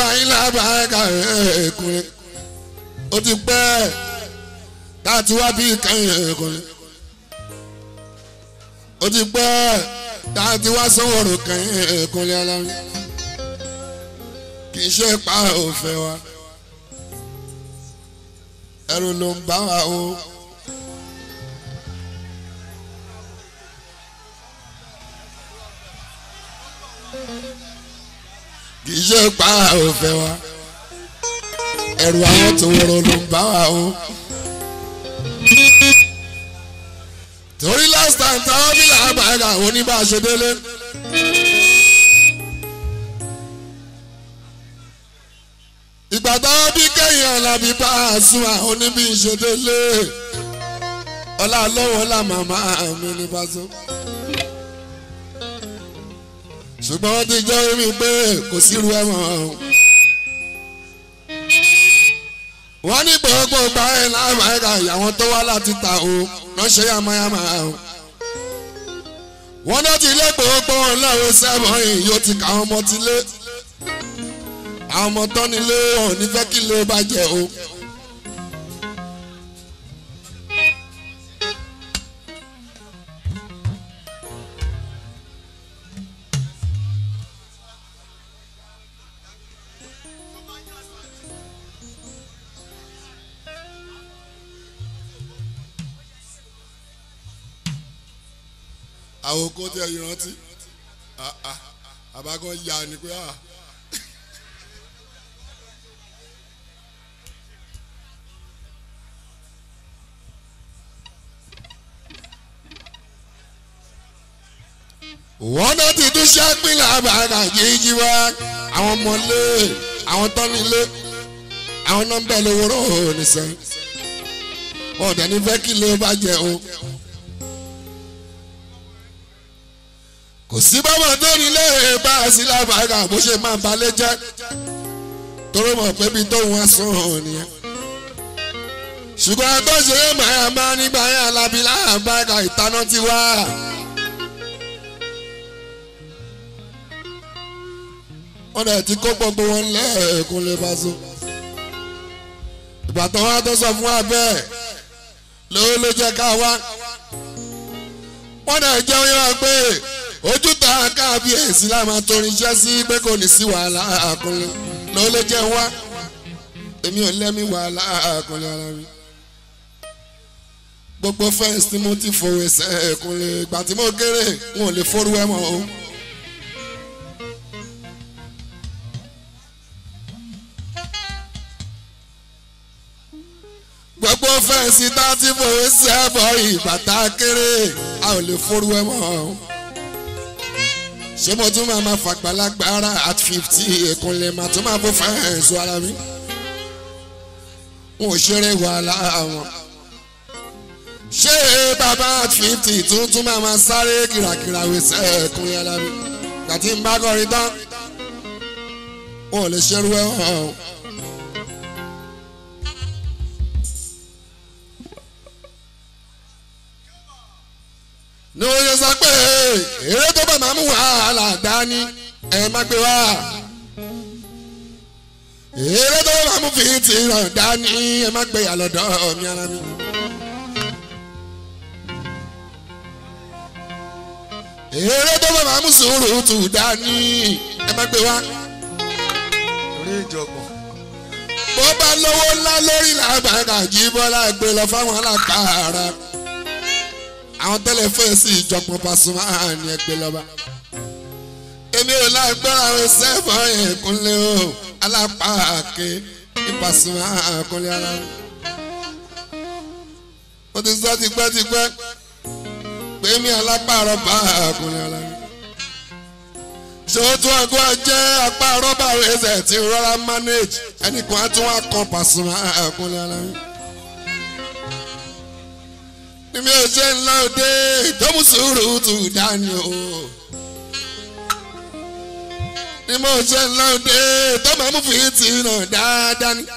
àyínlá bàákà ẹ̀ẹ́kùnrin ó ti pẹ́ tá a ti wá bí kẹ́yìn ẹ̀ẹ́kùnrin ó ti pẹ́ tá a ti wá sanwó-orò kẹ́yìn ẹ̀ẹ́kùnrin alárin kì í ṣe pa òfẹ́ wa ẹrù ló ń bá wa o. kì í ṣe pa òfẹ́ wa ẹrù àwọn tó wọ̀rọ̀ ló ń bá wa o. torí last time táwọn bí làbàgà oníbàṣẹ délé. ìgbà táwọn bí kẹ́yìn ọ̀làbí bá a sún àwọn oníbí ìṣedélé ọlá lọ́wọ́ ọlá màmá mi ní pàṣẹ. ṣùgbọ́n wọ́n ti jẹ́ orí pé kò sírú ẹ̀wọ̀n. wọ́n ní gbogbo gba ẹ̀ láàmúhẹ́ka ìyàwó tó wá láti ta o ránṣẹ́ yamayama o. wọ́n náà ti lé gbogbo ọlọ́run sẹ́wọ̀n yìí yóò ti kà àwọn ọmọ ti lé. àwọn ọmọ tán nílé wọn ò ní fẹ́ kí ló bá jẹ o. àwọn kò tẹ ìrántí àbákan ya ni pé à. wọ́n náà ti tún ṣẹ́pìlẹ̀ àbàkà jíjí wá àwọn ọmọlé àwọn tọ́nilé àwọn nọ́mbà lówóró nìṣẹ́ wọn ò dẹ̀ ní fẹ́ kí ló bá jẹ o. kò sí bábà tó nílé bá a sí lábàárà bó ṣe máa balẹ̀ jẹ́ torí mọ̀ pé bí tóun wá sùn nìyẹn. ṣùgbọ́n tó ṣe é máa máa nígbà yẹn alábí láàbàárà ìtaná ti wá. wọ́n dẹ̀ ti kó gbogbo wọn lẹ́ẹ̀kún lè bá so. ìgbà tó wá tó sọ fún wa bẹ́ẹ̀ ló ló jẹ́ ká wá. wọ́n dẹ̀ jẹ́ oyún wa pé ojú ta káàbíyèsí la máa torin iṣẹ́ sí pé kò ní sí wàhálà àkùnrin ló lè jẹ́ wá èmi ò lẹ́mí wàhálà àkùnrin ara mi. gbogbo fẹ́ǹsì tí mo ti fòwe sẹ́ẹ̀kùnrin ìgbà tí mo kéré n ò lè forú ẹ̀ mọ́ o. gbogbo fẹ́ǹsì tá a ti fòwe sẹ́ẹ̀bọ̀ ìgbà tá a kéré a ò lè forú ẹ̀ mọ́ o ṣé mo tún máa máa fàgbàlagbà ara at fifty ìkúnlẹ̀ máa tún máa bó fẹ́ẹ̀sù ara mi. n ò ṣeré wàhálà wọn. ṣé bàbá at fifty tún tún máa máa sáré kìràkìrà wẹ̀sẹ̀ ẹ̀kúnlẹ̀ ara mi. gàtí ń bá kọrin tán wọn ò lè ṣerú ẹ̀ hàn. ní wọ́n ṣe sọ pé eré tó bá máa mú wàhálà dání ẹ má gbé wá eré tó bá máa mú fìtì ràn dání ẹ má gbé yàlọ́dọ̀ mi ara mi. eré tó bá máa mú sùúrù tù dání ẹ má gbé wá. orí ìjọgbọ̀n. bó bá lówó ńlá lórí làbàgà jí bọ́lá gbé lọ fáwọn alákàárà àwọn tẹ́lẹ̀ fẹ́ sí ìjọpọ̀ Pasuma ní ẹgbẹ́ lọ́ba. èmi ò lágbára àwọn sẹ́fọ̀ ẹ̀kúnlẹ̀ o alápàáké ní Pasuma ẹ̀kúnlẹ̀ ara rẹ̀. mo ti sọ tipẹ́tipẹ́ pé mi alápàárọ̀ bá ẹ̀kúnlẹ̀ ara rẹ̀. ṣé o tún àgọ́ jẹ́ apá rọ́bà ẹsẹ̀ tí rọra manage ẹnìkan á tún wá kan Pasuma ẹ̀kúnlẹ̀ ara rẹ̀ mi ò ṣe ń lọ dé ìtọ́mú sùúrù tù dání o. ni mo ṣe ń lọ dé ìtọ́mú amúfìtì náà dáadáa ni.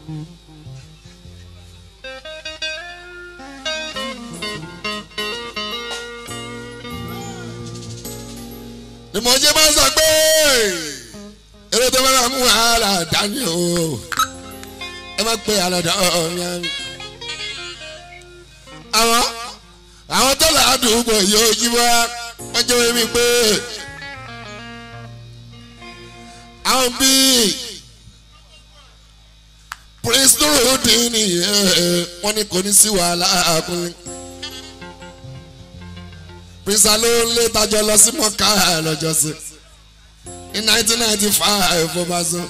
ni mo jẹ́ máa ń sọ pé eré tó máa mú wàhálà dání o ẹ má pe àlọ́dọ̀ ọ̀rìn àmì. àwọn àwọn tó làádùúgbò yóò jí wá wọ́n jẹ́ wọ́n mi pé àwọn bíi prince nurudin wọ́n ní kò ní sí wàhálà àkúnlẹ̀ prince alóńlé tajọ lọ sí mọ́ká lọ́jọ́ sí ní nineteen ninety five ó bá sọ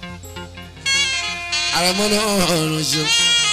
àrẹ̀mọ́ náà ló ṣe.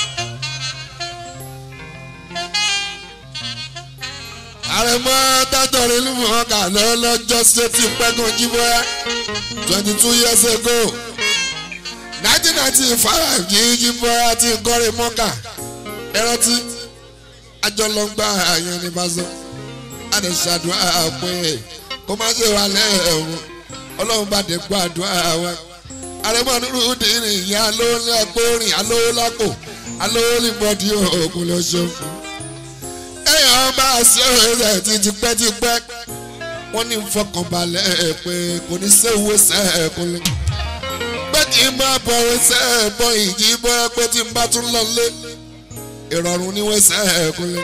àrẹ̀mọ́ tátọ̀rọ̀ ìlú mọ̀ọ́kà lọ́lọ́jọ́ sí ti pẹ́gàn jíbọ́yá twenty two years ago nineteen ninety five yìí jíbọ́yá ti kọ́rin mọ́ọ́kà ẹrántí àjọlọ́gbà yẹn ní bá sọ àdìsàdúrà pé kó má ṣe wà lẹ́ẹ̀rùn ọlọ́run bá dé gbọ́ àdúrà wa àrẹ̀mọ́ nínú dìrín ìyá alówó ní agbórin alówó lápò alówó ní bọ́dí òògùn lọ́sọ̀ èèyàn bá a ṣe rẹ̀ ti tipẹ́tipẹ́ wọ́n ní fọkànbalẹ̀ pé kò ní séwó sẹ́ẹ̀kúnlẹ̀ pé kí n máa bọ̀wé sẹ́ẹ̀bọ̀ ìjì bọ́ pé tí n bá tún lọ lé ìrọ̀rùn níwé sẹ́ẹ̀kúnlẹ̀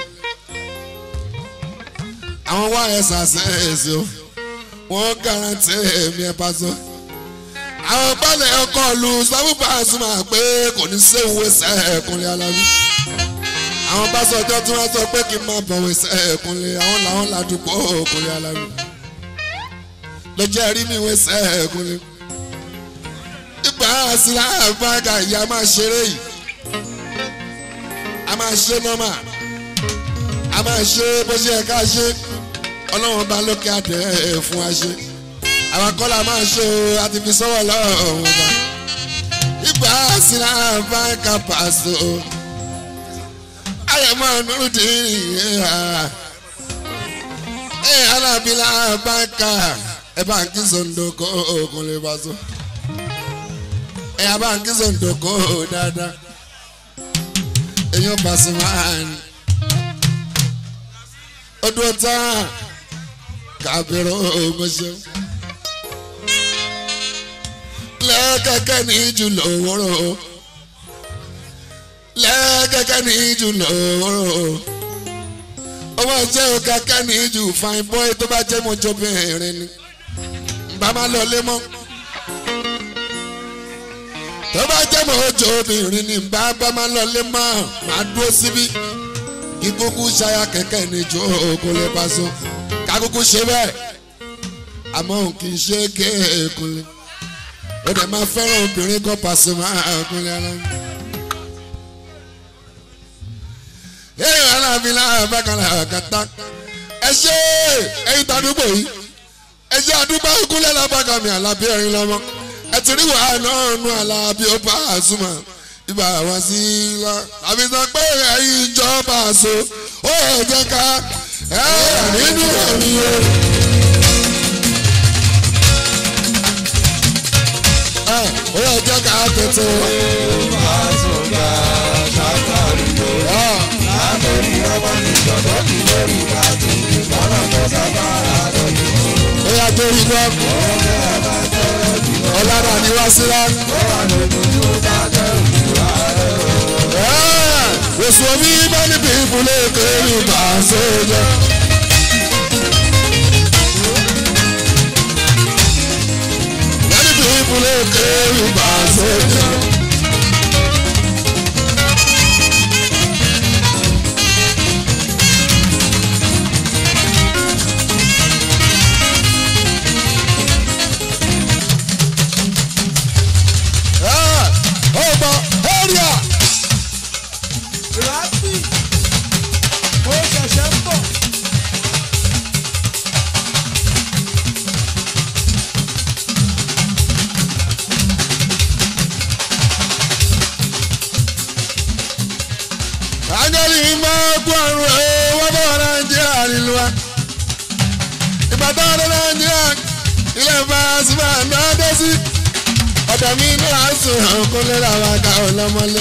àwọn wá ẹ̀ sàṣẹ́ẹ̀sì o wọ́n garanti èmi ẹ̀ bá sọ. àwọn balẹ̀ ọkọ̀ lu sábúbà súnmọ́ pé kò ní séwu sẹ́ẹ̀kúnlẹ̀ alábí. àwọn bá sọ ọjọ́ tí wọ́n sọ pé kí n máa bọ̀wé sẹ́ẹ̀kúnlẹ̀ àwọn làwọn ládùúgbò òkúnlẹ̀ alábí. lójú ẹ̀rí mi wé sẹ́ẹ̀kúnlẹ̀. ìgbà àṣìlá àbága ìyá máa ṣeré yìí. a máa ṣe nọ́mà. a máa ṣe bó ṣe yẹ ká ṣe ọlọ́run bá lókè àdé fún wa ṣe àwọn kọ́lá máa ṣe o àti fi sọ́wọ́ lọ́rùn bá ibà sílá bá ń ka pàṣẹ o ayẹ̀mọ́ nurudin ẹ̀ alábílà bá ń ka ẹ̀ bá ń kí zondoko ogun lè bá so ẹ̀ bá ń kí zondoko dáadáa èyàn pàṣẹ máa ń ọdún ọ̀tá kábíró ọmọṣẹ́. lẹ́kẹ̀kẹ́ ní jù lówóró lẹ́kẹ̀kẹ́ ní jù lówóró ọmọ jẹ́ òkàkẹ́ ní jù fine boy tó bá jẹ́ mọ́jọ́bìnrin ni bá má lọ lé mọ́ tó bá jẹ́ mọ́jọ́bìnrin ni bá bá má lọ lé mọ́ máa dúró síbí kíkúkú ṣayá kẹ̀kẹ́ ní jù kó lè bá so kakuku ṣe bẹ́ẹ̀ àmọ́ òun kì í ṣe kéèkúnlé ó dẹ̀ máa fẹ́ràn obìnrin kan pàṣẹ máa kúnlé ara mi. èèyàn aláàfin láàbá bákan làkàtà ẹ ṣe ẹyin tàdúgbò yìí ẹ ṣe àdúgbò kúnlẹ̀ lábàkà mi àlàbí ẹ̀rín lọ́mọ ẹ ti rí wàhálà náà nù àlàbí ó bá àzùmọ̀ ibà wá sí i lọ àbí sọ pé ẹ̀yin ìjọba àṣọ ó yẹ jẹ́ ká ẹ nínú ẹ̀mí o. ẹ ó yẹ jẹ́ ká tètè. ó yà tó rí gbọ́. ọ̀làdà ni wá sí lá. Èso mi bá níbi ìbúlé kéré bá a ṣe jẹ. Bá níbi ìbúlé kéré bá a ṣe jẹ. Ọgbà area. Rápì, ó ṣẹ̀ṣẹ̀ ń bọ̀. Ángẹ́lì máa gbọ́ àrùn ẹ̀ wọ́n bọ̀ Nàìjíríà nílùú wa. Ìbàdàn ọdún Nàìjíríà ilé ìfàsíbà náà dé sí. àdàmí ní àásùn ọkọ lẹ́la wa ká ọlọ́mọlé.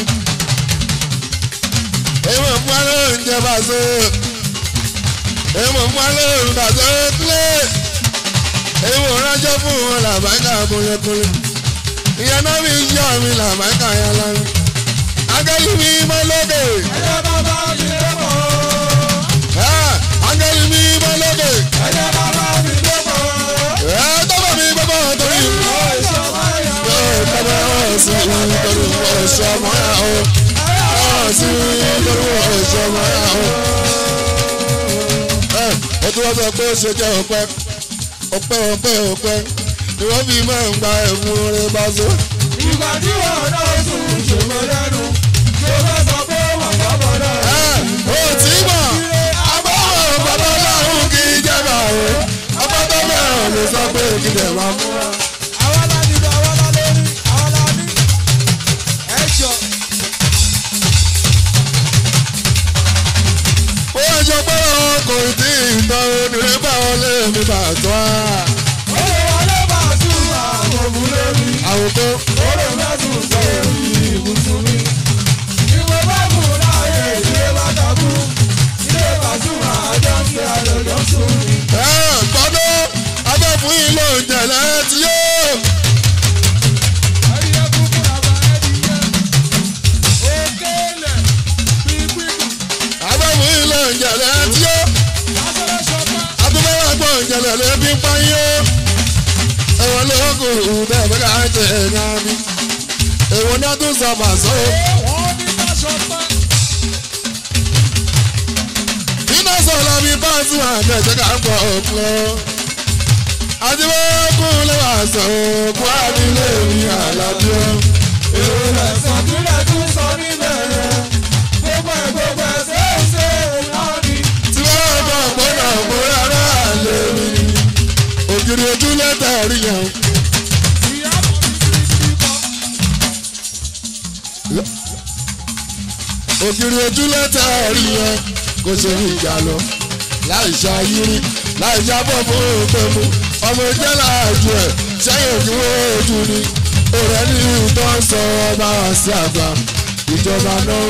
èèmọ̀ fún alẹ́ oúnjẹ bá so èèmọ̀ fún alẹ́ oúnjẹ bá so kílẹ̀ èèmọ̀ ránṣẹ́ fún wọn làbáńkà kúnlẹ̀kúnlẹ̀ ìyẹn náà mi yọ mi làbáńkà yẹn lánàá agẹ́lì mi mọ́ lókè ẹ̀jẹ̀ bàbá mi dẹ́pọ̀. ẹ́ agẹ́lì mi mọ́ lókè ẹ̀jẹ̀ bàbá mi dẹ́pọ̀. ẹ́ tọ́bọ̀ mi gbọ́bọ̀ torí ó ìṣọ̀mọ́ yẹn. ẹ́ tọ́bọ̀ ọ̀sìn torí ọ̀ṣọ́ mọ́ ẹ̀ o ọ̀sìn torí ọ̀ṣọ́ mọ́ ẹ̀ o. ẹ́ o tún wọ́n sọ pé ó ṣe jẹ́ ọpẹ́ ọpẹ́ ọpẹ́ ọpẹ́ ni wọ́n fi máa ń gba ẹ̀fún rẹ̀ bá so. ìgbà tí wọn náà sùn ṣòro lẹ́nu tó fẹ́ sọ pé wọ́n bá bọ̀ náà. ẹ́ o tí mọ̀ agbọ́wọ̀ bàbá ọlọ́run kì í jẹ́ bá o ọba tó bẹ̀rẹ̀ ló sọ pé kí lè máa mú wa. àwa la dìbò àwa la lórí àwa la ní. ẹ jọ ó wá jọ pé ọkọ̀ ìdí ìtàn onírẹ́bà wọlé mi bà tó a. ó lè wọlé bá a tún àwọn òun lórí. àwòkọ́ ó lè fẹ́ sùn sórí ibùsùn mi. ìwé bá kù láàyè ìdílé bá dàbú. ilé bàtún àjọ ń fi àjọjọ sùn mi. ẹ̀ gbọ́dọ̀ abẹ́fún yìí ló ń jẹ̀lẹ́ tí yóò. ẹyẹ kúkú làbà ẹdìyẹ. òkèlè pípípù abẹ́fún yìí ló ń jẹ̀lẹ́ tí yóò. lásán ṣọpá. àtúbọ̀wá gbọ́ ìjẹ̀lẹ̀ lè fi ń pa yín o. ẹ̀wọ̀n ló kù bẹ́ẹ̀ bẹ́ẹ̀ ká jẹ́ ẹ̀yà mi. èèwọ̀n náà tún sọ màsó. wọ́n ní ká ṣọpá. iná sọ̀rọ̀ mi bá sùn àgbẹ̀jẹ̀ ká pọ̀ ọ̀pọ̀. àdìbòkun lè wà sọ òkú àdìlé mi àlàbíọ́. èrò rẹ̀ sọ̀túnlẹ̀ tún sọ níbẹ̀ yẹn. gbogbo ẹ̀ gbogbo ẹ̀ ṣeéṣe náà ni. tí wọ́n bọ̀ gbọ́dọ̀ mú rárá lè mi. ògiri ojú lẹ́tà rí yẹn. ìyá kan ní kirikiri kan. ògiri ojú lẹ́tà rí yẹn kò ṣe ní ìjà lọ. láì ṣàyírí láì jábọ̀ fún òpèmú ọmọ ìjẹ́ láàjù ẹ̀ sẹ́yìn òdiwọ̀n ojú ni. òrẹ́ ní ìtọ́ ń sọ ọba àti àgbà ìjọba náà.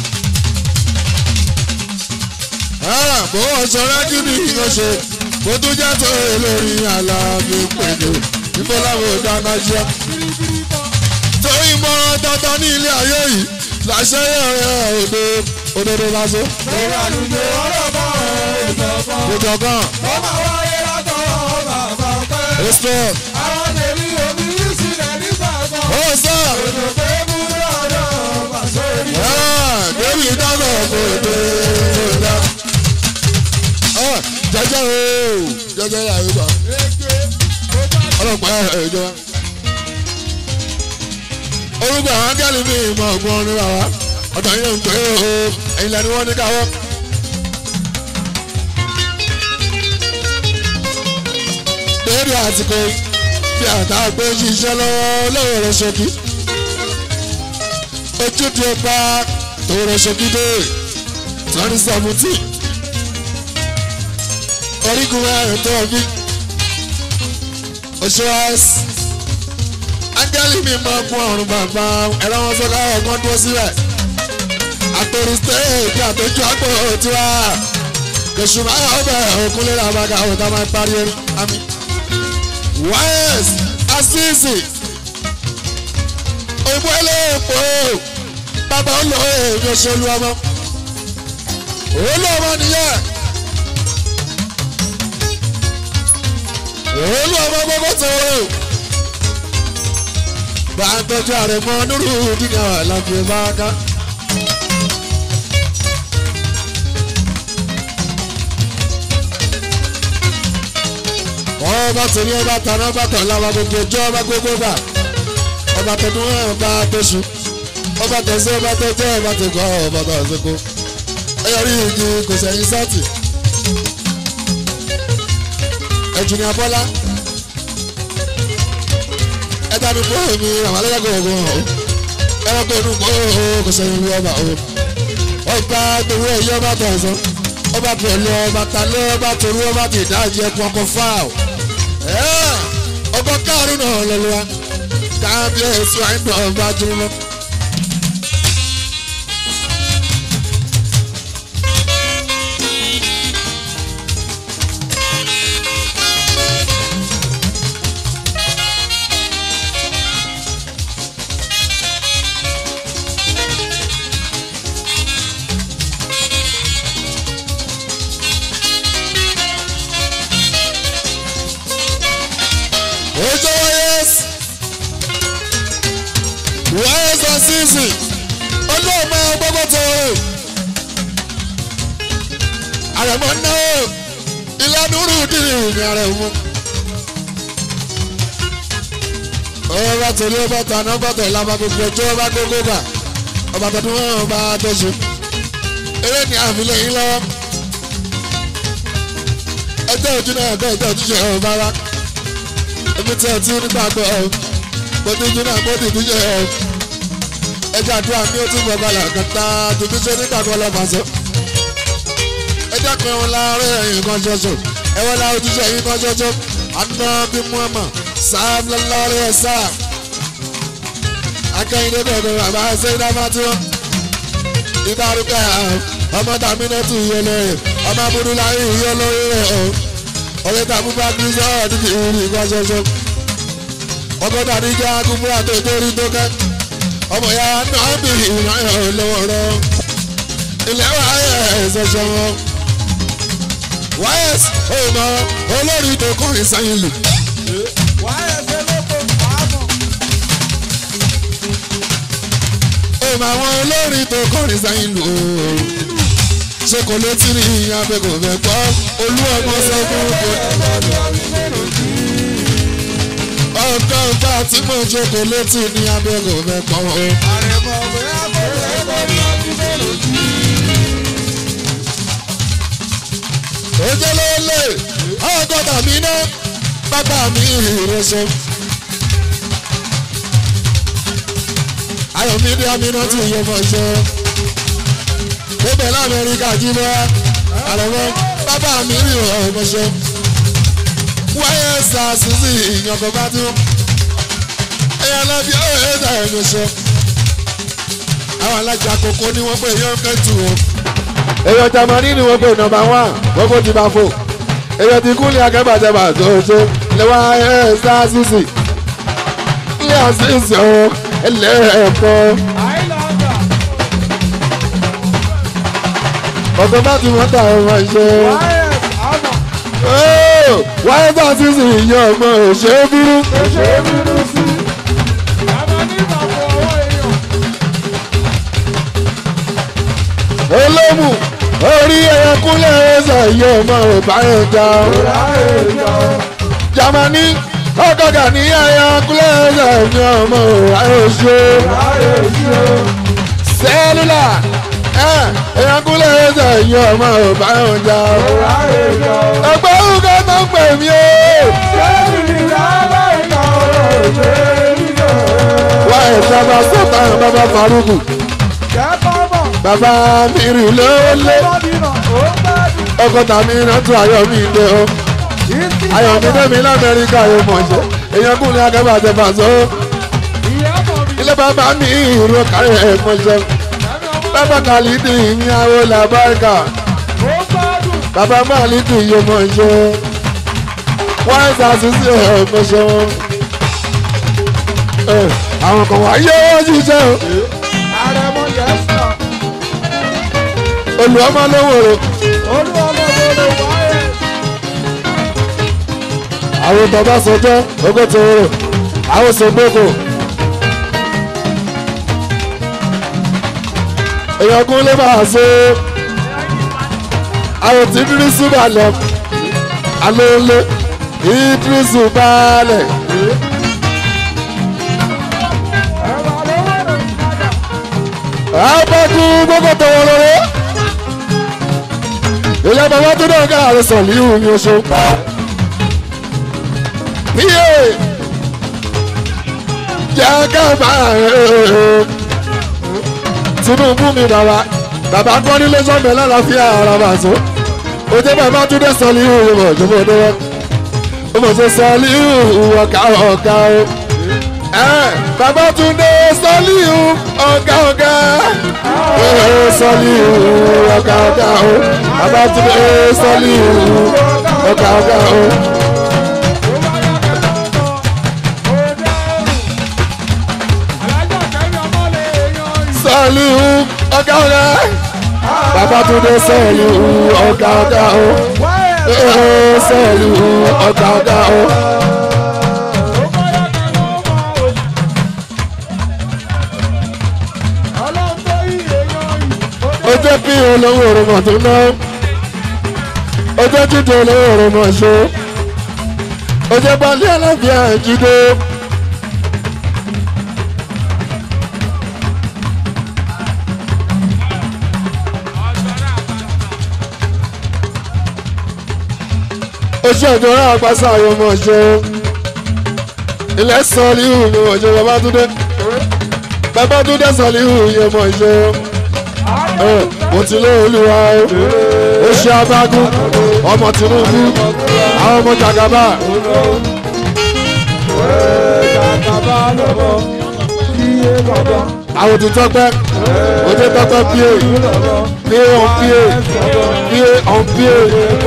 Ah, bó o sọ rẹ́jú ní ìyànṣe kó tún jẹ́ tó lórí àlàáfíà pẹ̀lú níbo láwọn ò dáná jẹ́. kirikiri kan. torí mọ́rán dandan ní ilé ayé yìí làṣẹ yẹ̀rẹ̀ òde òdodo lásán. lórí àlùjọ ọlọ́pàá ìjọba. Gbogbo kan, ó máa wáyé látọ̀ bàbá pẹ́. èso, àwọn tèmi omi yìí sílẹ̀ nígbà kan. ó sọ, òjò pé mú lọ́dọ̀ pàṣẹ rí. débi dáná kò dé dá. Jẹjẹ o, jẹjẹ yà yóò gbà, èké ó bá ọlọ́pàá ìjọba. Orúkọ àwọn akẹ́lẹ́ mi ìmọ̀ ọ̀gbọ́n ní bàbá, ọ̀dọ̀ yẹn ń pè é o, ẹ̀yin lẹ́nu wọn ní káwọ́. Débi àsìkò bí àtàgbé ṣiṣẹ́ lọ́wọ́ lọ́wọ́ rẹ̀ ṣókí. Ojúde ọba tó rẹ̀ ṣókí dé twenty seventeen. Orígun ẹ̀rìn tó bí. Oṣooṣ. Ángẹ́lì mi máa kún ọ̀run bàbá ẹ̀rọ wọn sọ́ká ọ̀gbọ́n dúró síbẹ̀. Àtòrí stéèkì àtòjú àpò tiwa. Kèsù máa yà ọbẹ̀ òkúnlé làbàgà òtá máa parí ẹni. Àmín wáyẹs asíìsì òyìnbó eléèpò bàbá olò èmi òṣèlú ọmọ olú ọmọ nìyẹn olú ọmọ gbogbo tó bá ń tọ́jú ààrẹ mọ́ nírú dínà lábẹ́ bá ká. ọba tèmi ọba tàná ọba tọ̀lá ọba gbogbo ọjọ́ ọba gbogbo gbà ọba tọdún ọba tóṣù ọba tẹ̀sí ọba tẹ̀jẹ́ ọba tẹ̀kọ́ ọba tọ̀síkó ẹyọrí igi kò sẹ́yìn sọ́ọ̀tì ẹ̀jùnì abọ́lá ẹ̀dá mi kó mi àwọn alẹ́gbẹ̀ẹ́ ọ̀gbọ̀n ọ̀hún ẹranko inú kó kò sẹ́yìn lu ọba ọ̀hún ọba gbowó ẹ̀yẹ ọba tọ̀sán ọba pẹ̀lú ọba talẹ́ ọba torí ọba tìdájẹ́ ẹ̀kú ọkọ̀ fáwọn ọgbọ́n káàrún náà lọ́lọ́ wa kábíyèsí àìdùn ọba jùlọ. ojú wáyés wáyés ọ̀sísì olóòmọ gbogbo tó àrẹ̀mọ náà ìlànà rúdìrì ní àrẹ̀mọ. ọba tòlí ọba tàná ọba tẹ̀ lábá gbogbo ọjọ́ ọba gbogbo gbà ọba tọdún wọn ọba tọ̀sùn eré ní àfilẹ̀ yín lọ́wọ́ ẹjọ́ ojú náà ẹ̀kọ́ ẹjọ́ ojúṣe ọba wa èmi tí ẹ ti nígbà gbọ́ ọ mo ti jí náà mo ti tún yẹ ọ ẹjẹ àdúrà mi ó tún bọ̀ balẹ̀ kẹta tuntun ṣe nígbà gbọ́ lọ fàṣọ. ẹjẹ kan wọn láàárọ̀ ẹ̀yìn kan ṣoṣo ẹwọ́n la ojúṣe ẹ̀yìn kan ṣoṣo aná bí muhammad sam lọ́lọ́rẹ́ ẹ̀ sá. akẹ́yìndé bẹ̀rẹ̀ bàbá ṣẹ́yìndá fatima ìbárúkẹ́ ọmọ tàmínà tún yẹ lóye ọmọ abúlé yẹ lóye ọ̀ ọ̀rẹ́ tá a mú bá kiri sọ́ọ́ ọdún kì í rí nǹkan ṣoṣo ọkọ̀ dàdí jẹ́ akúmú àtẹ̀tẹ̀rí tó kẹ́ ọmọ ya náà bí ìrìnàyọ̀ lọ́wọ́ rọ ilẹ̀ wa yẹ ṣoṣo wọn. wáyẹ̀s ọmọ olórí tó kọrin sẹ́yìn lù. wáyẹ̀sẹ̀ lóko àmọ̀. ọmọ àwọn olórí tó kọrin sẹ́yìn lù ṣe kò létí ní abẹ kò fẹ́ gbọ́ olú ọmọ sọ fún kò. ọkọ ọba tí mo jókòó létí ní abẹ kò fẹ́ gbọ́ o. àrẹ̀mọ̀ ọ̀gbẹ́ àbọ̀rẹ̀ ẹ̀kọ́ ní ọdún mélòó jù. ojú ló lè ọgọ́ta mi ná bàbá mi ìrẹsọ. ayọ̀mí ní amínà tí ìyẹn mọ̀ ṣe. Ibẹ̀ l'Amẹ́ríkà jí bọ́. Àlọ́mọ́ bàbá mi rí ọmọ ṣe. Wáyé sàṣìṣì ìyànkọ̀ bá tún. Ẹyà lọ́bí ọ̀rẹ́ ẹ̀dá ẹ̀mí ṣe. Àwọn alájà kòkó ni wọ́n pè yọ̀ kẹ́tù o. Èèyàn Jamani ni wọ́n pè nọmba wán, wọ́n kò ti bá fò. Èèyàn ti kúnlẹ̀ akẹ́bàjẹ́bà tó ṣe. Lẹ́wọ́ ayé sàṣìṣì. Ilé àṣìṣì ọ̀ ẹlẹ́ẹ̀kọ́. àìlọ́gbà ọ̀tọ̀ bá ti wọ́n ta ọmọ ìṣe. wáyẹ̀s àmọ̀. wáyé bá ti sìn ìyá ọmọ òṣè bírú. ṣe é bínú sí i. àmọ́ ní ìbàbọ̀ ọwọ́ èèyàn. olómù orí ẹyẹ kúnlẹ̀ ẹsẹ̀ ìyá ọmọ ìbáyọ̀ já. láyé ìjọ. jamani ọgọgà ní ẹyẹ kúnlẹ̀ ẹsẹ̀ ìyá ọmọ ìbáyọ̀ ṣe. láyé ìjọ. sẹ́lúlà ẹyẹ kúnlẹ̀ ẹsẹ̀ ìyá ọmọ ìbáyọ̀ já. láyé ìjọ. ẹgbẹ́ òkè tó ń pè mí o. ṣé ìdílé aláìka ọ̀rọ̀ ṣe é níjọ. wáyé sábà sọ́tà bàbá faruku jẹ́ bọ́bọ̀. bàbá mi rìn lólè. bọ́dínà ó gbádùn. ọkọ tàmí iná tún ayọ̀ mi dé o ìsìn ayọ̀ mi dé mi lamẹ́ríkà yóò mọ̀ ṣe èèyàn kùnrin akẹ́bà tẹ fà so ìyá mọ̀ mi. ilé bàbá mi ìró kárí ẹ̀ mọ̀ ṣe ẹ̀mí ọmọ bàbá kàlídì ìyàwó làbáríkà ó gbádùn. bàbá màlídì yóò mọ̀ ṣe wọ́n ń ṣàṣìṣe ẹ̀ mọ̀ ṣe wọn. Ẹ, àwọn kan wá yé wọ́n ṣiṣẹ́ o àrẹ̀mọ yẹ́sà. olùwọ́mọ lówó rẹ̀ olúwọmọdé wáyẹ̀s. àwọn bàbá sọjọ́ ogótò rẹ̀ àwọn sọgbókò. èèyàn kún lè bá a ṣe àwọn tí dírísù balẹ̀ alóòlé ìdírísù balẹ̀ ẹ̀rọ lówó rẹ̀ padà. àbájú gbogbo tọwọ́ lọ́wọ́ ìyá bàbá tó náà ká àrẹ sọ̀ líhù ní oṣù píye jẹ́ ká máa rẹ̀ tinubu mi bàbá bàbá kọ́ nílé sọ́mọ lálàáfíà ara bà tó o jẹ́ bàbá tó dé sọ líhù ìwọ̀ ìjọba ọdún wọn o mọ̀ ṣe sọ líhù ọ̀ká ọ̀ká o Babatunde Sọlíù ọ̀gá ọ̀gá. Ee Sọlíù ọ̀gá ọ̀gá o. Babatunde Sọlíù ọ̀gá ọ̀gá o. Sọlíù ọ̀gá ọ̀gá. Babatunde Sọlíù ọ̀gá ọ̀gá o. Ee Sọlíù ọ̀gá ọ̀gá o. ó jẹ́ bí olówó òrùmọ̀ tó ná ó jẹ́ jíjẹ olówó òrùmọ̀ ṣó ó jẹ́ balẹ̀ alábíà jíde. oṣù ìjọba àpáṣà yóò mọ̀ ṣe ilẹ̀ sọ́ọ́líhù mi mọ̀ ṣe Babátúndé Babátúndé sọ́ọ́líhù yẹn mọ̀ ṣe mo ti lé olúwa o ó ṣe abágún ọmọ Tinubu àwọn ọmọ jagaba àwọn ti tọpẹ òde tọpẹ pie pie on pie pie on pie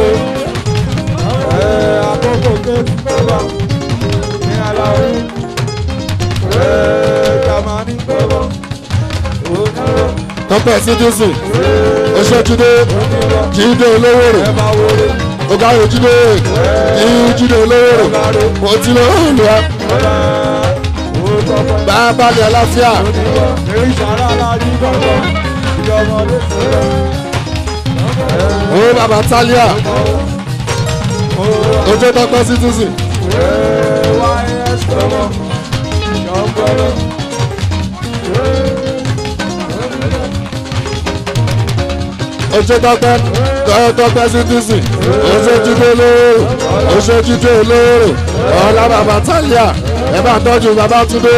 àkókò kéèkì bàbá ní aláwọ̀ jamani bàbá onírò tọpẹ cdc oṣoojude jíde olówóró ẹ̀bá wọlé ọgáyò jíde jíde olówóró mo ti lé olúwa ọ̀la òótọ́pẹ́ bá a balẹ̀ àlàáfíà onírò èyí sàrà aláàjí bàbá ìjọmọdé sọ̀rọ̀ ó bàbá talia ojú tọpẹ cdc. wáyés bàbá ìjọmọdé oṣù tọpẹ tọpẹ cdc oṣù jíde olóró oṣù jíde olóró ọlá bàbá talia ẹ bá tọ́jú Babátúndé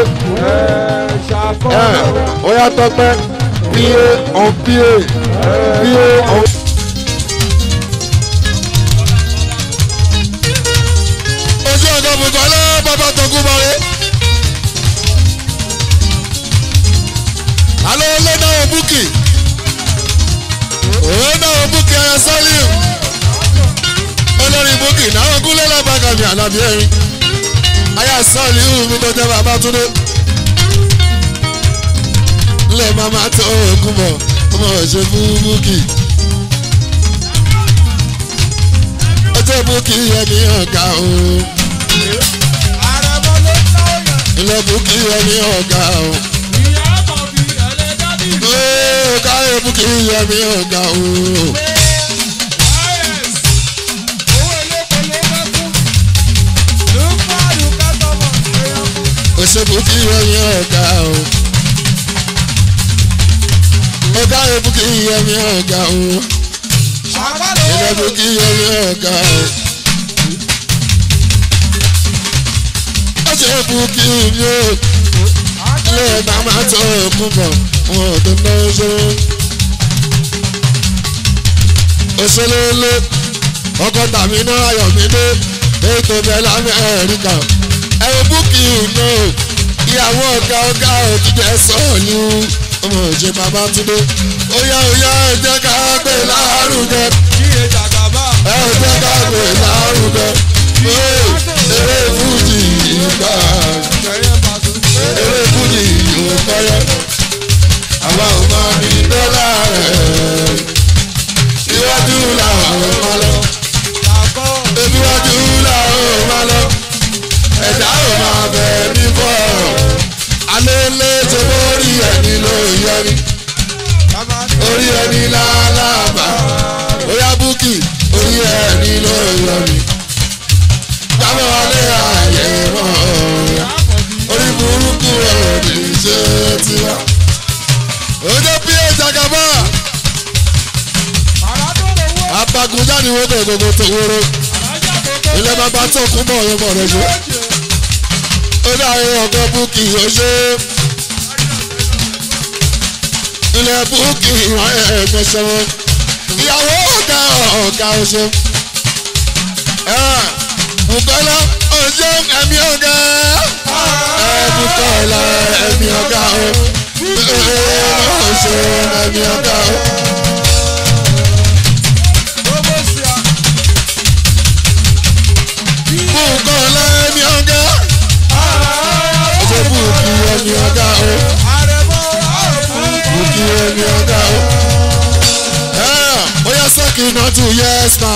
ẹ ó yá tọpẹ pie on pie pie on. ojú ọjọ́ bùkọ́lá bàbá tọ́kú bọ̀rẹ́. alo ló náà búkì òun náà búkì ẹyẹ sọ́líù olórí búkì náà gúnlẹ̀ lábàgàmì àlàbí ẹ̀rín ayé sọ́líù mi tó jẹ́ Babátúndé lè mama tó òkun bọ̀ ọmọ ṣe fún búkì ọjọ́ búkì ẹni ọ̀gá o àrẹ̀mọ ló náwó yẹn ilé búkì ẹni ọ̀gá o ìyá àkọ́bí ẹlẹ́dàdì ooo káyọ̀ búkì ẹni ọ̀gá o. wáyés owó eléko ló fẹ́ kú lùpàdù kẹtọmọ èèyàn kú. òṣèlú kí ẹni ọ̀gá o. ọ̀gá ebu kí ẹni ọ̀gá o. àpárò ìlẹ̀bù kí ẹni ọ̀gá o. òṣèlú kí mi ò lè màmá tó kún bọ̀ wọn ò tó ná ṣe. òṣèlú lé ọkọ̀ tàbí náà ayọ̀mídé ètò bẹ́ẹ̀ lamẹ́ríkà ẹ̀rọ búkì náà ìyàwó ọ̀gá ọ̀gá òjijì sọ̀ọ̀lù ọmọ òjì Babátúndé ó yá ó yá ẹ jẹ́ ká gbé lárugẹ kí ẹ jàgàbá ẹ jẹ́ ká gbé lárugẹ Ee, eré fújì ìgbà kẹyẹ pàṣẹ. eré fújì ìwòkọ́yọ́ àwa ò máa ní dọ́là rẹ̀ iwájú làwọn ò máa lọ làkọ́ iwájú làwọn ò máa lọ ẹ̀dá ò máa bẹ̀ ní bọ́ọ̀rọ̀ alẹ́ lé tó lórí ẹni ló yẹri jamani orí ẹni lálábà óyá búkì orí ẹni ló yọrí jábọ̀ wálé ààyè mọ́ orí burúkú òdì ṣe tiwa. ojú bí ìjàgàbá àràdó lówó abagunjáde wo bẹ̀ gbogbo tó wóró alájà gbogbo ilé bàbá tó kún bọ̀ ọ̀yọ́ bọ̀ rẹ̀ ṣe. ó dáhùn ọ̀gá búkì ó ṣe é. ilé búkì ìwọ̀n ẹ̀ẹ́dẹ̀ ṣẹ́wọ́n. ìyàwó ọ̀gá ọ̀gá ó ṣe. Bùkọ́lá ó ṣe ẹ̀mí ọ̀gá ẹ̀mí kọ́lá ẹ̀mí ọ̀gá o ó ṣe ẹ̀mí ọ̀gá o. Bùkọ́lá ẹ̀mí ọ̀gá ó ṣe bùkì ẹ̀mí ọ̀gá o bùkì ẹ̀mí ọ̀gá o. Ó yẹ sọ́kì náà tún yes ma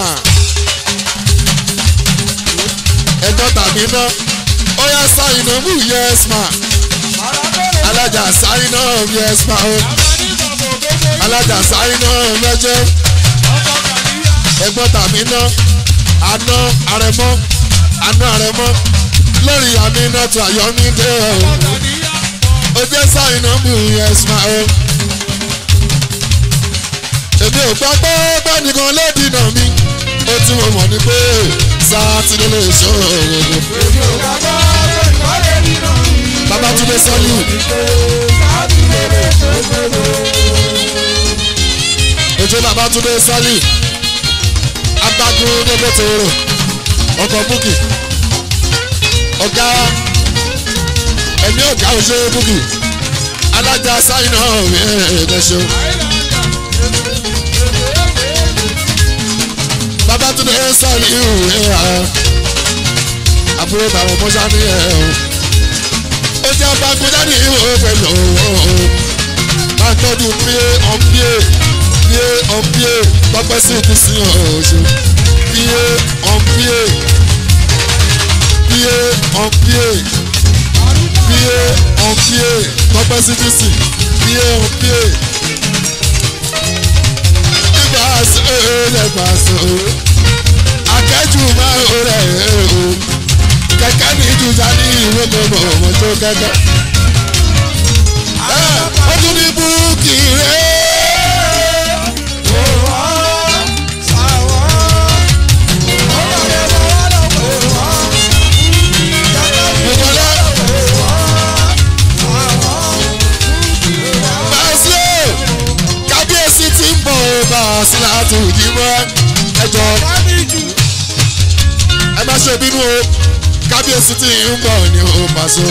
ẹjọ́ tàbí ná ó yẹ sáyìn náà mú yes ma alájà sáyìn náà yes ma o alájà sáyìn náà mẹ́jẹ ẹgbọ́n tàbí ná àná àrẹ̀mọ́ àná àrẹ̀mọ́ lórí àmì náà tó àyọ́mídé o ó jẹ́ sáyìn náà mú yes ma o èmi ò gbọ́ pé gbẹ́nìkan ló dìnà mi ó tí mo mọ̀ ní pé sátidé lè ṣó òògùn. Babátúndé sọ́lù. Ètò Babátúndé sọ́lù. Agbágun dédé tòrò. Ọkọ̀ búkì. Ọ̀gá ẹ̀mí ọ̀gá òṣèré búkì. Alájà sáyìn náà ẹ̀ẹ́dẹ́ṣọ́. Babátúndé sọ́ọ̀lì ìhùwé ha àbúrò tàwọn mọ́ṣá ní ẹ̀ o. ó jẹ́ bákúndá ní ìhùwé pẹ̀lú owó máa tọ́jú píé ọ̀píé píé ọ̀píé tọ́pẹ́ sí ti sí ọ̀ṣun píé ọ̀píé píé ọ̀píé píé ọ̀píé tọ́pẹ́ sí ti sí píé ọ̀píé ìgbà sí ẹ̀ẹ́dẹ̀gbà sọ̀rọ̀ akẹ́jù máa ń rẹ̀ o kẹ̀kẹ́ ní ìjùjà ní ìwé gbogbo ọmọ tó kẹ́kẹ́. ó tún ní búùkì rẹ̀. ìbọ̀lá bàṣẹ kábíyèsí ti ń bọ̀ bá a sí láti ìdíwọ́ ẹjọ́ ẹ má ṣe bínú o kábíyèsí tí ń bọ̀ ní o pàṣẹ.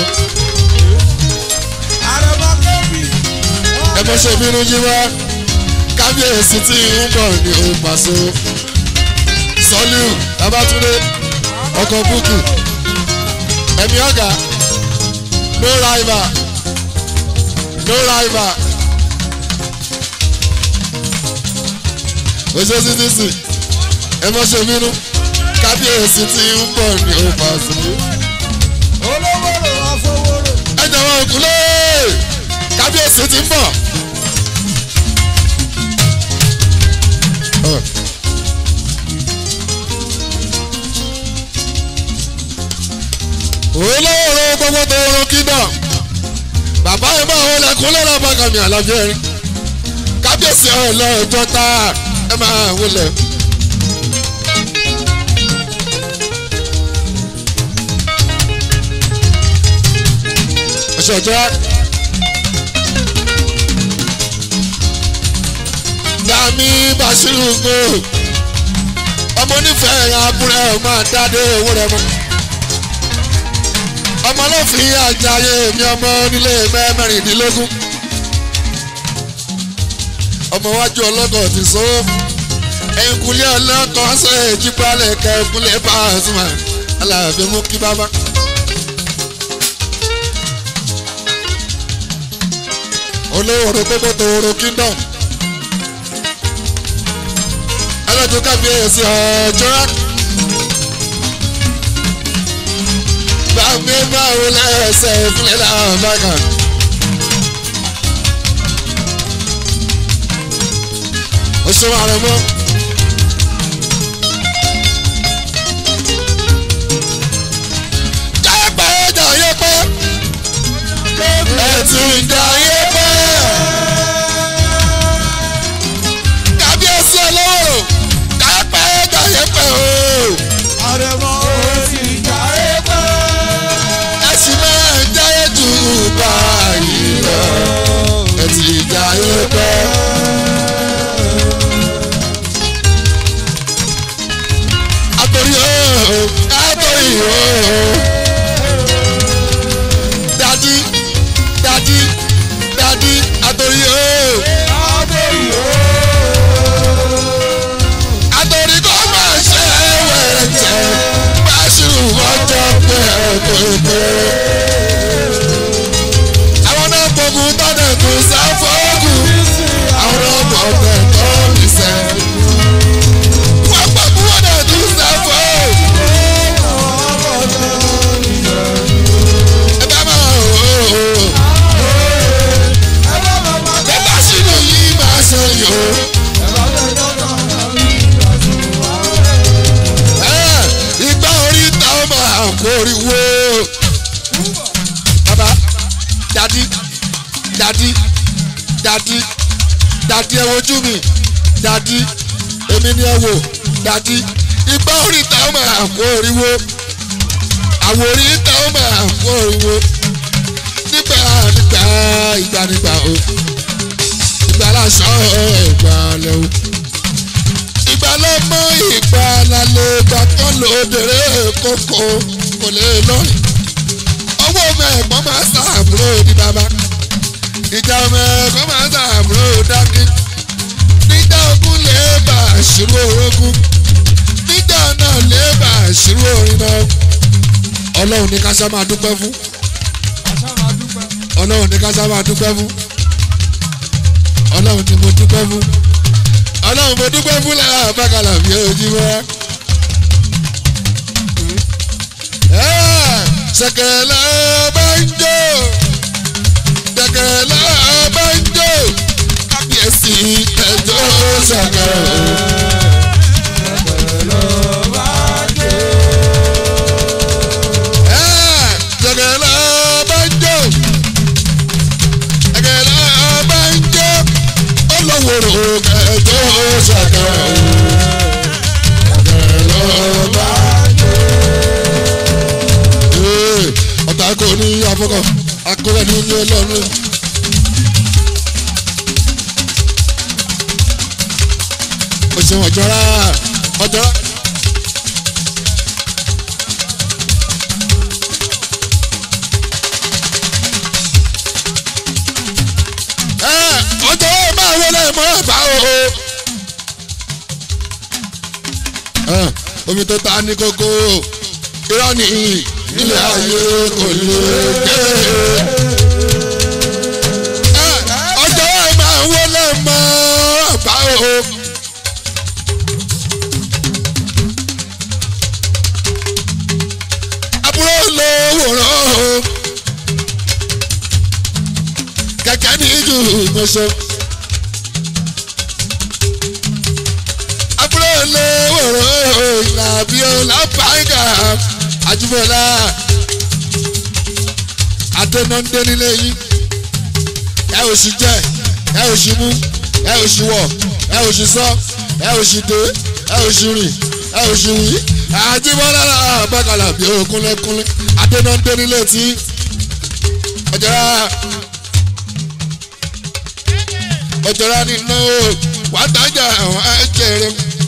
ẹ má ṣe bínú jíwá kábíyèsí tí ń bọ̀ ní o pàṣẹ. sọ́líù babátúndé ọkọ̀ búkì ẹ̀mí ọ̀gá no rival no rival. oṣooṣi ti sìn ẹ má ṣe bínú kábíyèsí tí ń bọ̀ ní ọba sílé. ẹ jọ̀wọ́ òkúlé kábíyèsí tí ń bọ̀. olówó gbogbo tó rún kíndọ̀ bàbá yẹn máa wọlé kúnlẹ̀ náà bá kàmì àlàfíà rí kábíyèsí ọlọ́ọ̀jọ́ tá ẹ máa wọlé. ṣọjọ́ dàmí bàṣírù gbò ọmọ onífẹ̀ẹ́ ẹ̀yà abúlé ọmọ àdáde owó rẹ mọ́ ọmọ olófin àjàyè mi ọmọ onílé mẹ́rìndínlógún ọmọ wájú ọlọ́kọ̀ ti sọ ẹ̀yìnkùlé ọlọ́kọ̀ ṣe ìjíbalẹ̀ kẹ́kùlé bá a sùn aláàbẹ̀ mú kí bábá. olówó gbogbo tòwòrò kingdom ẹlẹ́tọ́ kábíyèsí ọjọ́ gbàgbé báwo lẹ́sẹ̀ ìpínlẹ̀ náà bàgà. ó ṣe wà rẹ mọ́. jápẹ́ jàyé pẹ́ ẹ̀ ti jàyé pẹ́. kábíyèsí olówó kápẹ́ jàyé pẹ́ o. àrẹ̀mọ òsì jàre pẹ́. ẹ sì máa ń jáyé jù báyìí lọ. ẹ ti jàyé pẹ́. àtòrí o àtòrí o kó oríwó bàbá dadi dadi dadi dadi ẹ wojú mi dadi èmi ni ẹ wò dadi ìgbà oríta ó máa kó oríwó àwòrí ìta ó máa kó oríwó nígbà nígbà ìgbà nígbà o ìgbà láṣọ ìgbà lẹ́wọ̀ ìgbà ló mọ ìgbà lálẹ́ ìgbà kan lóbèrè kókó kò lè lọ́rìn ọwọ́ mẹ́ẹ̀gbọ́n máa ṣàbúrò ní bàbá ìjà mẹ́ẹ̀gbọ́n máa ṣàbúrò dákí nígbà ogun lè bà ṣírò orógún nígbà náà lè bà ṣírò orin náà ọlọ́run ní ká ṣá máa dúpẹ́ fún Àṣà máa dúpẹ́. ọlọ́run ní ká ṣá máa dúpẹ́ fún ọlọ́run ní mo dúpẹ́ fún ọlọ́run mo dúpẹ́ fún lára àbákalà bí ojú wa. ṣẹ̀kẹ̀lẹ̀ bá ń jó ṣẹ̀kẹ̀lẹ̀ bá ń jó kábíyèsí ẹjọ́ ṣẹ̀kẹ̀lẹ̀. ṣẹ̀kẹ̀lẹ̀ bá ń jó ṣẹ̀kẹ̀lẹ̀ bá ń jó olówóró ẹjọ́ ṣẹ̀kẹ̀lẹ̀. ṣẹ̀kẹ̀lẹ̀ bá Ee, ọ̀tá kò ní afọ́kọ̀ akọ́rẹ́ ní ilé ọlọ́run. o ṣeun ọ̀jọ́ra ọ̀jọ́ra. Ẹ, ọjọ́ máa wọlé mọ́ bá o. Ẹ, omi tó ta ní kókó irọ́ ni ilé ayé kò lè dé. Ẹ, ọjọ́ máa wọlé mọ́ bá o. àbúrò lówó rán o. kẹ̀kẹ́ ní jù mọ́ṣọ́. àbúrò lówó rán o. ìlàbí ọlápàgà àjùmọ̀lá. adénándé nílé yín. ẹ ò sì jẹ ẹ ò sì mú ẹ ò sì wọ̀ ẹ ò sì sọ ẹ ò sì dé ẹ ò sì rìn ẹ ò sì wí. àjùmọ̀lá àbákalà bí ó kúnlẹ̀kúnlẹ̀ adénándé nílé tí ọjọ́ra ọjọ́ra nínú wàtájà àwọn ẹ̀jẹ̀rẹ̀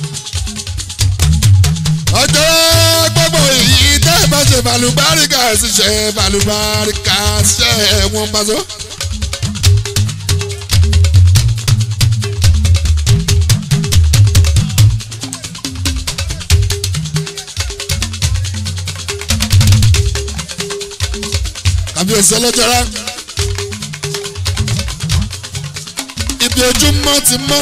ọjọ́ra gbogbo èyí tẹ́ ẹ bá ṣe balùbáríkà ṣiṣẹ́ balùbáríkà ṣiṣẹ́ wọn bá sọ. kàbíyèsí ọlọ́jọ́ra ibi ojúmọ́ ti mọ́.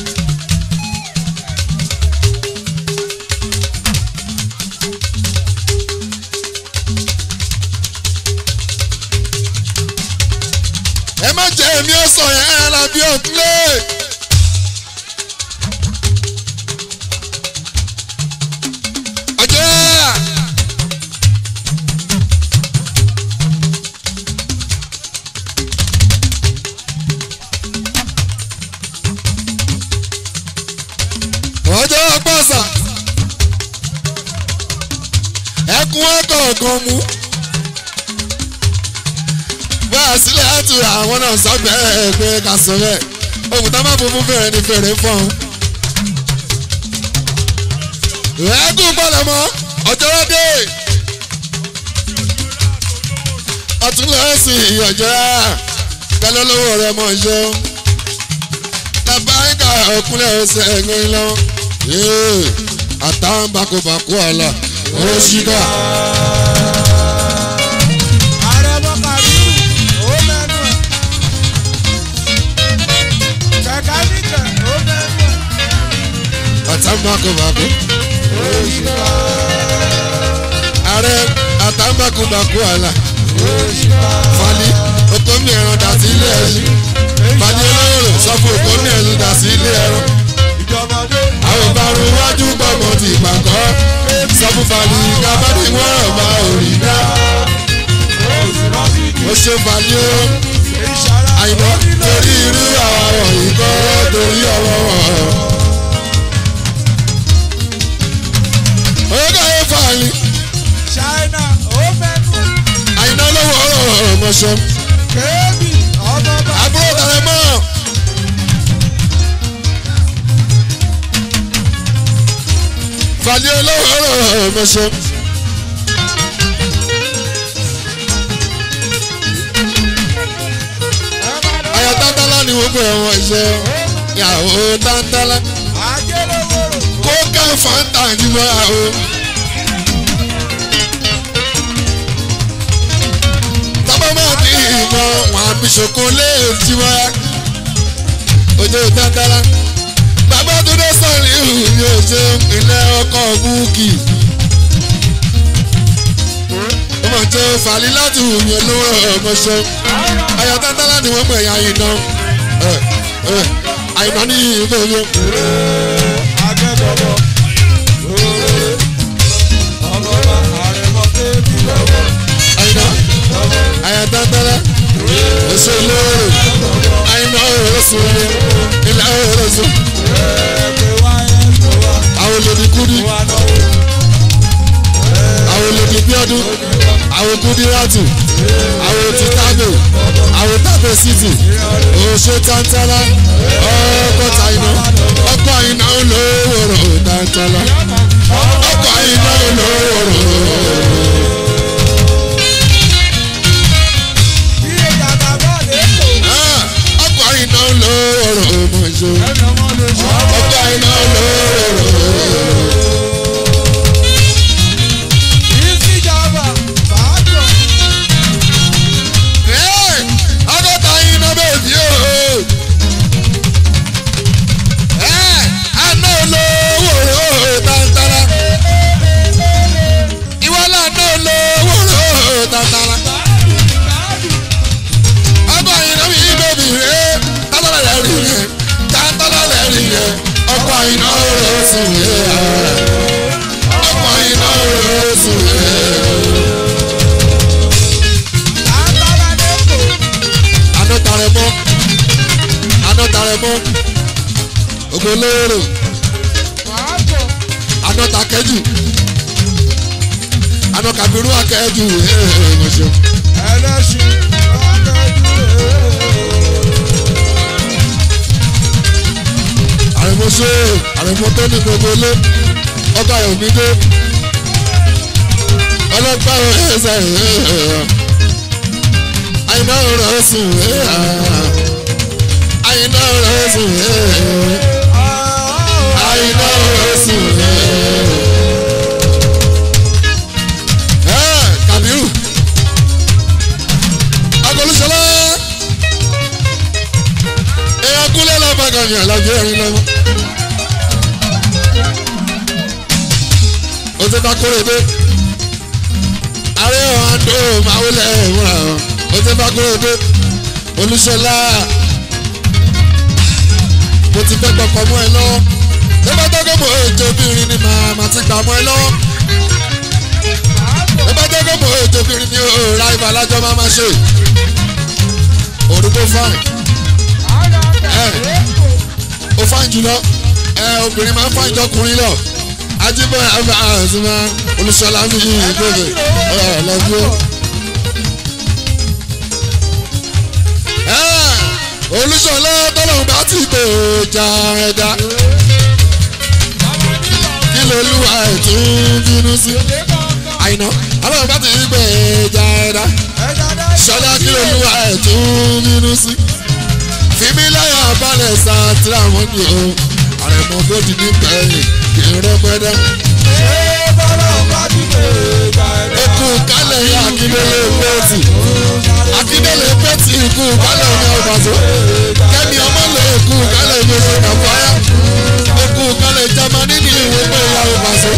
ẹ má jẹ́ èmi ó sọ yẹn ẹ la bí òkúlé. ọjọ́ ọjọ́ pọ̀sà ẹkún ọkọ̀ọ̀kan mú bá a sílẹ̀ àtú àwọn náà sọ bẹ́ẹ̀ pé ká sọ bẹ́ẹ̀ ohun tá má funfun fèrè ní fèrè fọ́n. ẹkún gbọ́dọ̀ mọ́ ọjọ́ dé ọtún lọ́ọ́ sí ọjọ́ kálọ́ lọ́wọ́ rẹ̀ mọ̀ ṣe labaika ọkùnrin ọsẹ ẹgbẹrin lọ ee àtàwọn bakobako àlà oṣìkà Ààrẹ Bọ́kàrí ó mẹ́nu ẹ̀. Kẹ̀kẹ́ níjẹ̀ ó mẹ́nu ẹ̀. àtàwọn bakobako Òṣìkà ààrẹ àtàwọn bakobako àlà òṣìkà. fali okomi ẹran dà sí ilé ẹṣin fali olóró sọ fún okomi ẹran dà sí ilé ẹran Ìjọmọdé. àwọn ìparun iwájú gbọmọ ti ìpàkọ́ sọ fún fali kábàdì wọn rọ̀ bá òrì ó ṣe balẹ̀ o ìṣàrà àyìnbó torí irú àwọn wọ̀nyí kọ́ torí ọwọ́ wọn. ọ̀gá ẹ̀ fààyè China ó mẹ́nu àyìnbó lọ́wọ́ ọ̀rọ̀ mọ̀ṣọ́ kébì ọmọ bá àbúrò tàrẹ mọ́. fàlẹ́ olówó ọ̀rọ̀ mọ̀ṣọ́. ayọ̀ tántálá ni wọ́n pè wọ́n iṣẹ́ ìyàwó tántálá àjẹlówóró kó ká fanta nígbà o. tábà máa ní ìmọ̀ wọn àbí ṣòkòlè tiwa ojú tántálá bàbá tó dé sọ̀rọ̀ ìhù ni ó ṣe ìpínlẹ̀ ọkọ̀ búùkì. ó mọ̀ tó fàlí láti hù mí olówó ọmọṣẹ́ ayọ̀ tántálá ni wọ́n pè ya iná àyìnbá ní ìbéèrè. akẹ́kọ̀ọ́ òòrè ọmọ bá àrẹ̀mọ kébì lọ́wọ́ àyìnbá àyà tántálá oṣù olóore àyìnbá òrosùn ni ilẹ̀ òrosùn ẹ̀ẹ́dẹ̀ wáyé tó wá àwọn olèdí kúdí wà náwó àwọn olèdí bíọ́dún àwọn kúdí rátù àwọn ti tábè àwọn tábè city oṣù tántálá ọkọ̀ tàyìnbá ọkọ̀ àyìnbá olówó tántálá ọkọ̀ àyìnbá olówó. bí èyà bàbá lè kó ọkọ̀ àyìnbá olówó mọ̀ṣọ́ ẹni ọmọ lè ṣe ọkọ̀ àyìnbá olówó. ìsìjàmbá bàájọ Ẹ́, ọgọ́ta iná bèbí o. Ẹ́, àná olówó rò tàntàrà. Ìwọ lànà olówó rò tàntàrà. Ọkọ̀ iná mi bèbí rẹ̀ tàntàrà rẹ̀ rí rẹ̀ tàntàrà rẹ̀ rí rẹ̀ ọkọ̀ iná rò sùn rẹ̀. Ọkọ̀ iná rò sùn rẹ̀. àtàlà lè kó àná tarẹ mọ́ àná tarẹ mọ́ ògbólóró bàájọ àná takẹ́jù àná kàbírú akẹ́jù ẹ̀ẹ́dẹ̀ẹ́dẹ̀ ẹlẹ́sìn akẹ́kọ̀ọ́ àrẹ̀mọ́sọ́ àrẹ̀mọ́ tó ní gbogbo ilé ọba yomide ọlọ́pàá ẹ̀ẹ́sẹ̀ àyìnbá ọ̀rọ̀ sùn àyìnbá ọ̀rọ̀ sùn àyìnbá ọ̀rọ̀ sùn kàbírù agolúṣọlá èèyàn kúlẹ̀ lọ́bàgàn ní àlàjì ẹ̀rín lọ́wọ́. ó ti bá kórè dé ààrẹ ọ̀hán tó máa wọlé ìmúra ọ̀ ó ti bá kórè dé olúṣọlá mo ti fẹ́ gbọ́kọ̀ mọ́ ẹ lọ́wọ́ tó bá tọ́kọ̀ mọ́ ètò obìnrin ni màá máa ti gbà mọ́ ẹ lọ́wọ́ tó bá tọ́kọ̀ mọ́ ètò obìnrin ni ó ra ibà lájọ́ máa máa ṣe òrùkó fáìn ó fáìn jùlọ ẹ obìnrin máa ń fáìn jọkùnrin lọ ajíbọ̀ àbá àzùmá olùsọ̀lá mi yìí ìgbèrè ẹ lọ́bí ó. olùsọ̀lá tọ́lọ́hún bá ti gbé ọjà ẹ̀dá kí lolúwa ẹ̀ tún bínú sí. àyìnà ọlọ́run bá ti gbé ọjà ẹ̀dá sọlá kí lolúwa ẹ̀ tún bínú sí. fìmí láyà balẹ̀ sátìrà wọn ni o àrẹ̀mọ bóde ní bẹ́ẹ̀ kì í rẹ́pẹ́dẹ́. Eku kálẹ̀ yá Akíndélé Pétì. Akíndélé Pétì ikú kálẹ̀ ní ọ̀bàṣọ́. Kẹ́mi ọmọlẹ̀ ikú kálẹ̀ ní oṣù Kàfáyà. Eku kálẹ̀ Jámánì ní ìwé pé ìyá ọ̀bàṣọ́.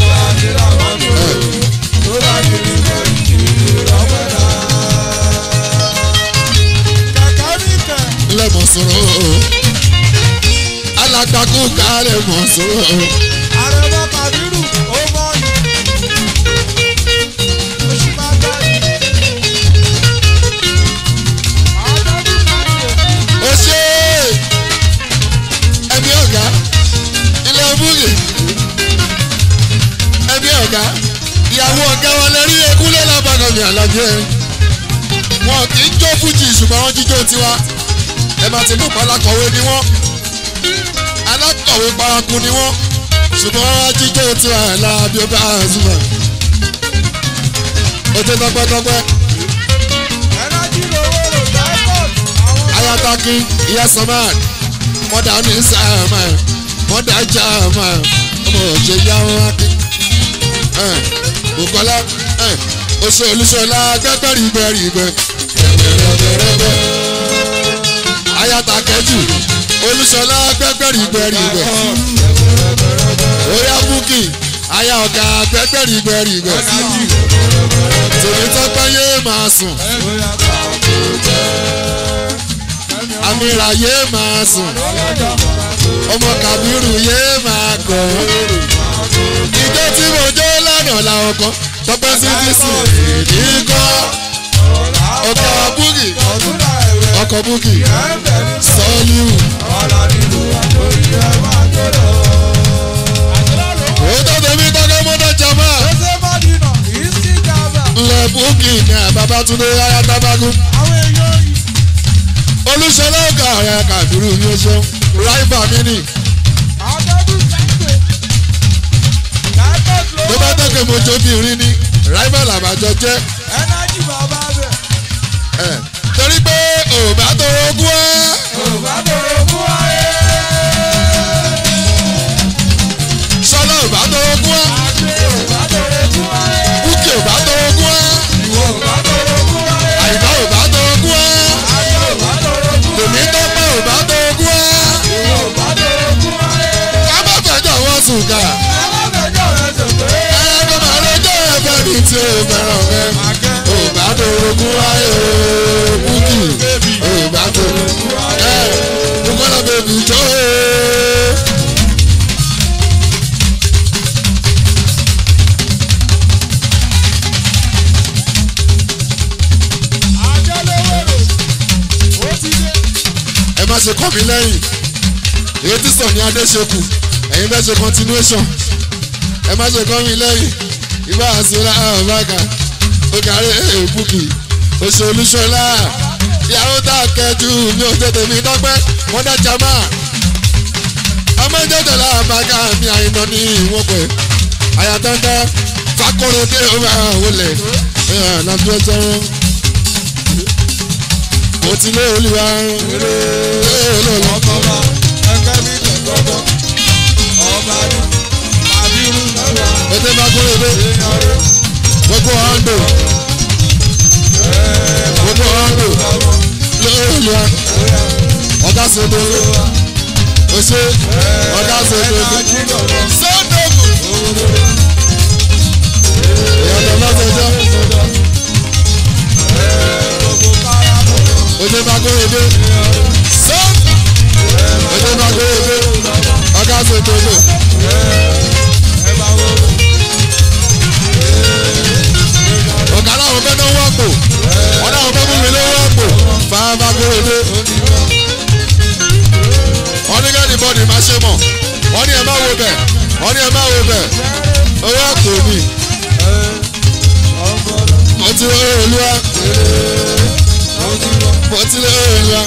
Ilé mọ̀ sọ̀rọ̀ o. Alágbàkú kálẹ̀ mọ̀ sọ̀rọ̀ o. Àrẹ̀mọ Kàbírù ó mọ̀ ní. Oṣù máa gbá ní. búkì ẹbí ọ̀gá ìyàwó ọ̀gá wọn lè rí ekúlé lábàgàn mi àlàjẹ wọn kì í jó fújì ṣùgbọ́n wọ́n jíjó tiwa ẹ máa ti mú pálákọ̀wé ni wọ́n alákọ̀wé paraku ni wọ́n ṣùgbọ́n wọ́n jíjó tiwa láàbí ọba àzùmọ̀ ó ti tọpẹ́tọpẹ́ ẹnájí lówó rò dáìpọ̀t àwọn ayataki ìyá samad mọ́dà ní sàmà mọ́dà jàmà ọmọ òjò yá wọn wákì bukola oṣù olùṣọlá gbẹgbẹrìgbẹrìgbẹ gbẹgbẹrẹgbẹrẹgbẹ ayatakẹjù olùṣọlá gbẹgbẹrìgbẹrìgbẹ oya búkì aya ọ̀gá gbẹgbẹrìgbẹrìgbẹ tèmi tọpẹ yé máa sùn amira yé máa sùn ọmọ kabiru yé máa gọ̀ ìjọ tí mo jó lánàá làwọn kan tọpẹ sí ti sùn èdè kọ́ ọkọ̀ búkì ọ̀túnlá ẹ̀wẹ̀ ọkọ̀ búkì ẹ̀ńbẹ̀ ní sọ́ọ́líwù ọ̀la nínú àtòrí ẹ̀ máa tó lọ. òótọ́ tèmi tọ́kẹ́ mọ́tò jama Ṣé Mádínà kìí sí Java? ńlẹ̀ búkì ní àbábátúndé ayátábágún Àwọn èèyàn yìí. olùṣọlá ọ̀gá ọ̀rẹ́ kàdúrú ní oṣù ráìbà mi nì Àtẹ́bù sẹ́ńpẹ̀. Dáìpọ̀t tó lówó bá tọ́kẹ́ mo jó bí rí ní ráìbà làbàjọ jẹ́ ẹnájí bàbá bẹ̀. ẹ̀ torí pé òbá tó ogún ẹ́. Yorùbá bẹ̀rẹ̀ fún ayé. sọlá ò bá tó ogún ẹ Yorùbá bẹ̀rẹ̀ fún ayé. búkì ò bá tó ogún ẹ Yorùbá bẹ̀rẹ̀ fún ayé. àyíká ò bá tó ogún ẹ Yorùbá bẹ̀rẹ̀ fún ayé. tèmi tọpẹ ò bá tó ogún ẹ Yorùbá bẹ̀rẹ̀ fún ayé. ká má fẹjọ wọn sùn ká Alábẹ̀jọ́ rẹ̀ ṣe pé. ẹ kó máa lójó ẹfẹ mi tí o fẹ́ràn rẹ ò bá tó ogún ẹ o búkì ò bá tó ẹ bùkọ́lá bèbí jó o. Àjọlówó ó ti dé. ẹ má ṣe kọ́ mi lẹ́yìn èyí tí sọ ní adéṣekù ẹ̀yin fẹ́ ṣe continuation ẹ má ṣe kọ́ mi lẹ́yìn ibà àṣírà àbáka ògàrí èbúkì oṣù olúṣọlá ìyàwó tá a kẹjú mi ò tètè mi dọ́pẹ́ mọ́dá jama ọmọ ìjọba làbáka mi àyìnbó ní ìwọ̀n pẹ̀ àyàtọ̀ntọ̀ fakọrọdé ọmọ wọlé nàbí ọjọ́ wọn mo ti lé olúwa lọ́lọ́ Ọmọba ẹgbẹ́ mi tẹ̀gbọ́dọ̀. Ọba ní Àbírú lọ́wọ́. ètè fakọrọdé Èèyàn rẹ̀ gbogbo ọ̀ndò gbogbo ọ̀ndò lọ́lọ́ ọ̀gá sọ̀dọ̀ ọ̀ṣẹ́ ọ̀gá sọ̀dọ̀ ẹnájí lọ́wọ́. sọ́dọ̀gù ìyàtọ̀ lọ́sọ̀jọ́ Gbogbo kára lọ́wọ́. ètè fakọrọdé sọ́ ètè fakọrọdé ọ̀gá sọ̀dọ̀ Ẹ bá wo. ọ̀gá làwọn fẹ́ náà wọ́n pò wọ́n náà fẹ́ mú mi lé wọ́n pò fáfá kúròdé wọ́n ní kẹ́ni bọ́ọ̀dì má ṣe mọ̀ wọ́n ní ẹ má wo bẹ̀ wọ́n ní ẹ má wo bẹ̀ owó àpò mi mo ti rí olúwa mo ti rí olúwa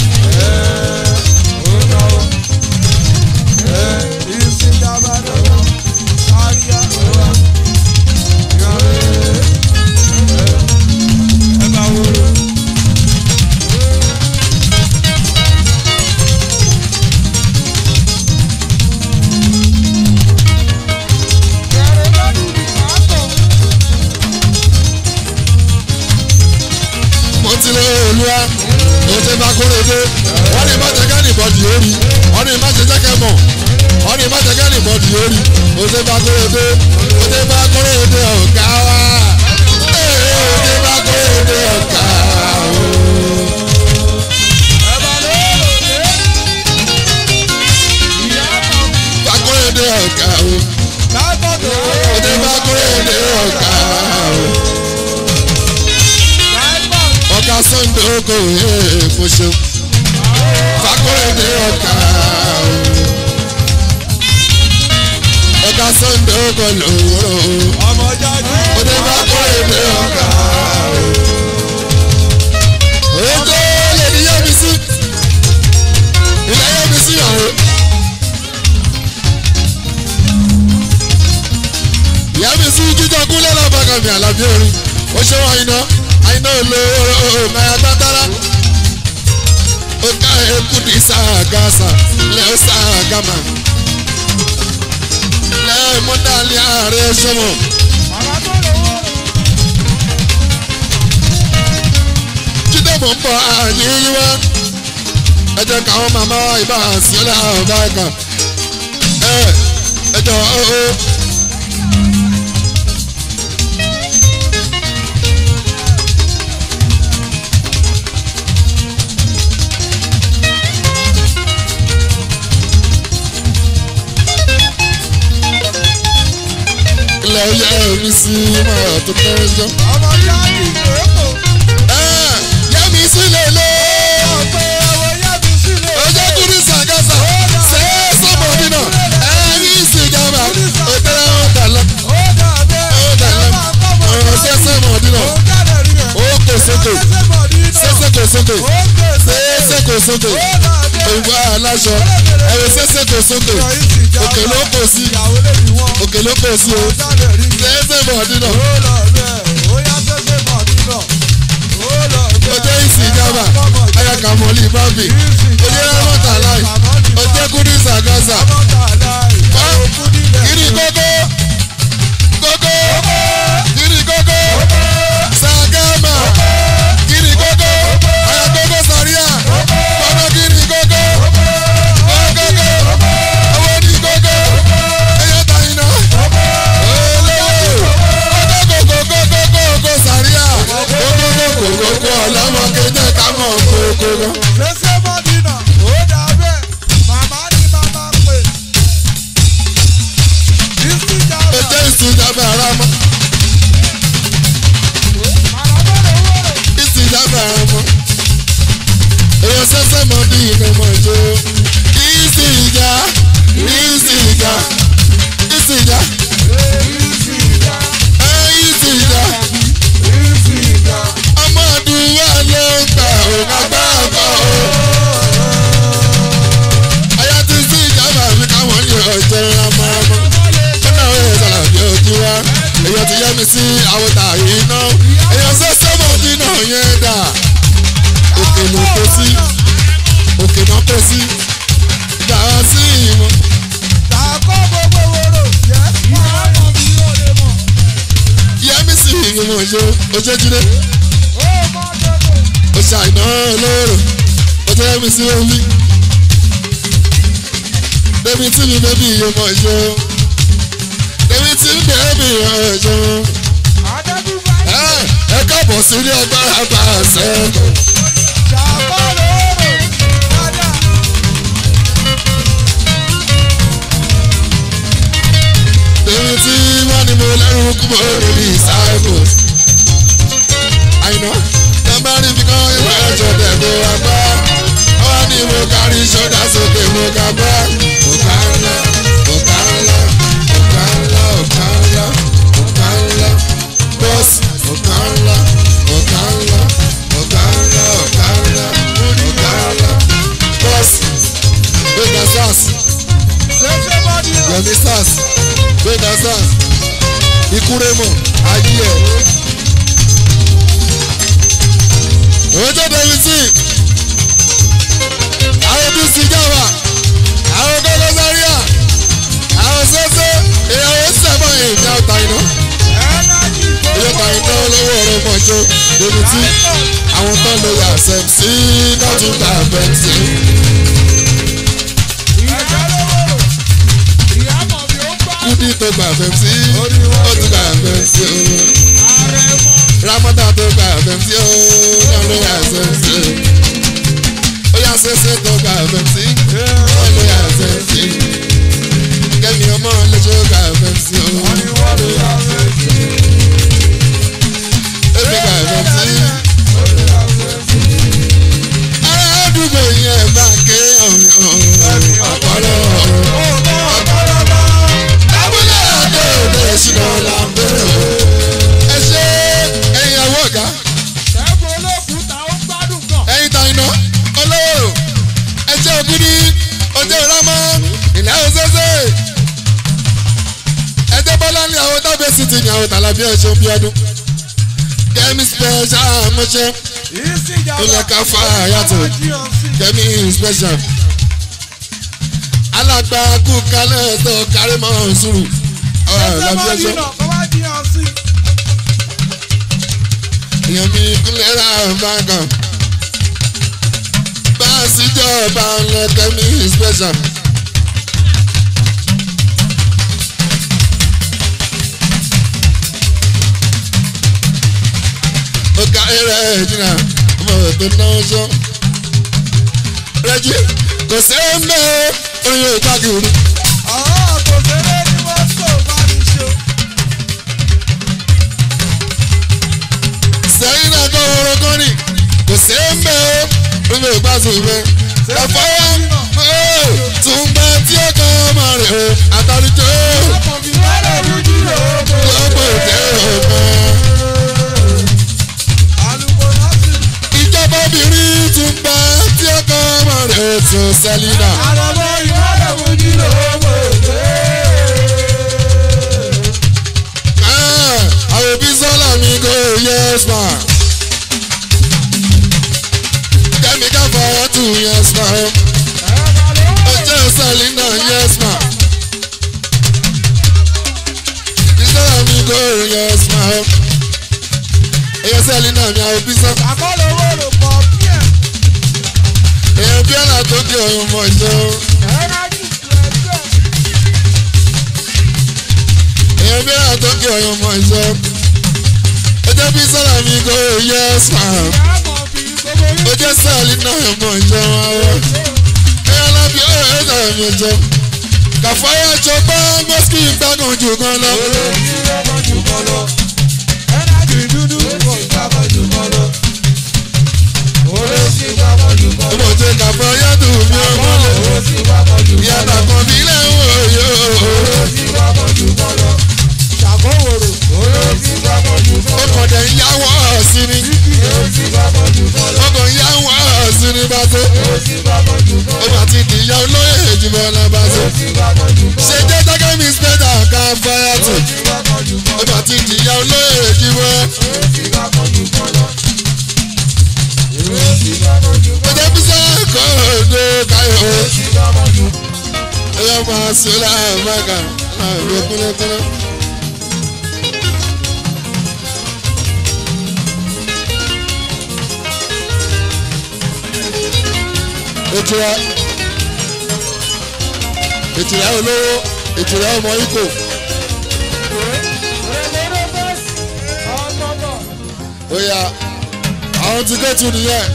mo ti rí olúwa mo ti bá kúròdé wọ́n ní má jẹ́ kẹ́ni bọ́ọ̀dì orí wọ́n ní má jẹ́ jẹ́kẹ́ mọ̀ wọ́n ní má jẹ́ kẹ́ni bọ́ọ̀dì orí mo ti bá kúròdé mo ti bá kúròdé ọ̀gá wa ee mo ti bá kúròdé ọ̀gá wa. Fakúròdé ọ̀gá o mo ti bá kúròdé ọ̀gá o. ọ̀gá sunday oko ee mo ṣeun Fakúròdé ọ̀gá o. sunday ó kọ lòwúrò ọmọ jáde. ó dé bá kó èdè ọ̀gá. Ogo lè ní yẹ́mi sí. Ilé yẹ́mi sí ọ̀hún. Yẹ́mi sí jíjọ kúnlẹ̀ lọ́bàgàn mi àlàbí orin. Ó ṣe wọ́n àyìnà àyìnà olóró máa tátárá. Ó ká eku ní sàgásà lẹ́ ó sàgámà. Lẹ́ mọ́dàlí ààrẹ sọ́mọ̀. jíde mò ń bọ̀ àyíyí wá ẹ jẹ́ káwọn màmá wa ìbá sílẹ̀ ọ̀gá ẹ̀ka ẹ ẹ jọ ó ó. ilẹ̀ yẹ mi sí máa tó kẹ́rẹ́ jọ. ọmọ jáde èkó. yẹ́mi sí lélẹ̀. ọ̀pẹ ẹ̀wọ̀ yẹ́bi sílẹ̀. ọjọ́ kúrú sàgásà ṣe é sọ́mọ nínà ẹ̀yìn ìsìnjàmbá òtẹ́rẹ́ wọn dà lọ. ó dàbẹ́. ó dà lọ. ọ̀rọ̀ ṣẹ́ṣẹ́ mọ̀ nínà ó jáde rí rẹ̀. ó kò sókè ṣẹ́ṣẹ́ kò sókè ṣẹ́ṣẹ́ kò sókè òwú aláṣọ ẹ̀rọ ṣẹ́ṣẹ́ kò sókè òkè ló kò sí òkè ló kò sí o ṣẹ́ṣẹ́ mọ̀ nínà ọjọ́ ìsìnjàmbá ayaka mọ̀lì bábì ọjọ́ rámọ́tà láì ọjọ́ kúrú sàgásà kiri kókó kókó kiri kókó sàgámà kiri kókó ayakókó sàríà kókó kiri kókó kókó owó ní kókó ẹyẹ tàyínà olówó kókó kókó kókó kókó sàríà kókó kókó kókó ọlọ́mọ kéde kámọ̀ kókó. ọjọ́ ìsìnjàmbá ara mọ́ ìsìnjàmbá ara mọ́ èèyàn sẹ́sẹ́ mọ́ bí ìgbẹ́ mọ́ ìjọ ìsìnjà ìsìnjà ìsìnjà ẹ ìsìnjà ọmọ àdúrà ló ń gbà òun agbáàgbà o. ayá ti sí ìjàmbá mi káwọn ní ọjọ́ ramọ́ramọ́ ọ̀nà òye sàlàbí ojú wa èèyàn ti yẹ mi sí àwòtà yìí ná èèyàn sẹ́sẹ́ mọ́ bí náà yẹn dà òkè ló kó sí òkè náà kó sí ìgbà wá sí ìmọ̀ yẹmi sí ìmọ̀ ìṣó oṣooṣìlẹ̀ oṣù àìná olóró oṣù yẹmi sí omi débi tí mi bẹ́bí ìyẹmọ̀ ìṣó débi tí mi bẹ́bí ìyẹmọ̀ ìṣó ẹ káàbọ̀ sí ilé agbára bá a sẹ́kọ̀ọ́. Èmi tí wọ́n ní mo lẹ́rù kú mo rò ní disciples. Àyìnà nọ́mbà rí fi kán ìwé ẹ̀jọ̀ dẹ̀gbọ́ wa bá. Wọ́n ní mo kárí ṣọ́dá sókè mo ga bá. Ọ̀gá ńlá, ọ̀gá ńlá, ọ̀gá ńlá, ọ̀gá ńlá, ọ̀gá ńlá. Bọ́ọ̀sì, ọ̀gá ńlá, ọ̀gá ńlá, ọ̀gá ńlá, ọ̀gá ńlá, ọ̀gá ńlá. Bọ́ọ̀sì, gbẹ̀gbẹ̀ sars, gbẹ̀mí sars gbẹ̀dá sars ikúrẹ́mọ̀ ayé ẹ̀. òjò david tí àwọn tó sì jáwà àwọn gbọ́dọ̀ sáríà àwọn sẹ́sẹ́ ìyàwó sẹ́mọ̀ èmi àwòtá iná ìyá ta iná olówó ọ̀rọ̀ mọ̀jọ́ david tí àwọn tó lè yà sẹ́m sí náà tún gbà bẹ́ẹ̀ sí. kúdí tó gbà fẹ́ sí ó tún gbà fẹ́ sí o. ramọ́tà tó gbà fẹ́ sí o náà ló yà sẹ́ sí o. ó yà sẹ́sẹ́ tó gbà fẹ́ sí ó ló yà sẹ́ sí. kẹ́mi ọmọ lẹ́jọ́ gbà fẹ́ sí o. èmi gbà fẹ́ sí. ará àdúgbò yẹn bá ké ọ̀pọ̀lọ́. abúlé gbé sí ti yàn ọ̀tàlà bí ẹ̀ṣẹ̀ bí ọdún kẹ́mi special mọ́ṣẹ́ ilẹ̀ ká fa àyàtọ̀ kẹ́mi special alàgbà kú kálẹ̀ tó kárí mọ́ sùúrù ọ̀rọ̀ bí ẹ̀ṣẹ̀ èèyàn mi kúnlẹ̀ rà bàgàn bá a sì jọba ọ̀lẹ́ kẹ́mi special. ọ̀gá ẹ̀rẹ̀ ẹ̀jìnà ọmọ tó náà sọ. rẹ́jí kò sí ẹ̀mẹ́ orin yóò káàkiri. sẹ́yìn náà kọ́ ọ̀rọ̀ kan ní kò sí ẹ̀mẹ́ orin yóò gbàsùn ìfẹ́. ẹ̀fọ́ tún gbẹ tí ó kọ́ ọmọ rẹ̀ o àtàlùjọ́ lọ́pọ̀ òkè ọ̀kan. ìjọba obìnrin tún gbẹ tí ó kọ́ ọmọ rẹ̀ o tún sẹ́línà. àwọn òbí sọ́lá mi kò yes ma. kẹ́mi ká fọwọ́ tù yes ma. ọjọ́ sẹ́línà yes ma. ìsọ́lá mi kò yes ma. ẹ̀yẹ sẹ́línà mi àwọn òbí sọ́. èèyàn bí ọ̀nà tó di ọ̀yọ́ mọ̀ ìjọ. èèyàn bí ọ̀nà tó di ọ̀yọ́ mọ̀ ìjọ. ọjọ́ bí sọ́lá mi kò yes ma. ọjọ́ sẹ́línà mọ̀ ìjọ wọn. ẹ̀yà lábí ọ̀rọ̀ ẹ̀dá mi jọ. kàfáyà jọ bá mọ́síkì gbàgàn jù kan lọ. ọmọ jẹ kàfáyà dùn mí ọmọ lẹ. ìyàtọ̀ kan bí lẹ́wọ̀n yóò. ọkọ̀ dẹ̀ ń yáwọ̀ sí ni. ọkọ̀ ń yáwọ̀ sí ni bá tó. ọmọ àti ìdíyà olóyè ìjìbọn náà bá tó. ṣe jẹ́ jẹ́gẹ́ mi spẹ́dà ká fáyà tù. ọmọ àti ìdíyà olóyè ìjìbọn. ọjọ́ bí sẹ́yìn kọ́ ọ̀dọ́ káyọ̀. ẹ̀yọ́ máa ṣe láàbàkà láàbẹ̀ kúlẹ̀kúlẹ̀. ìtura ìtura olówó ìtura ọmọ ikò oya àwọn tí kẹ́tù nìyẹn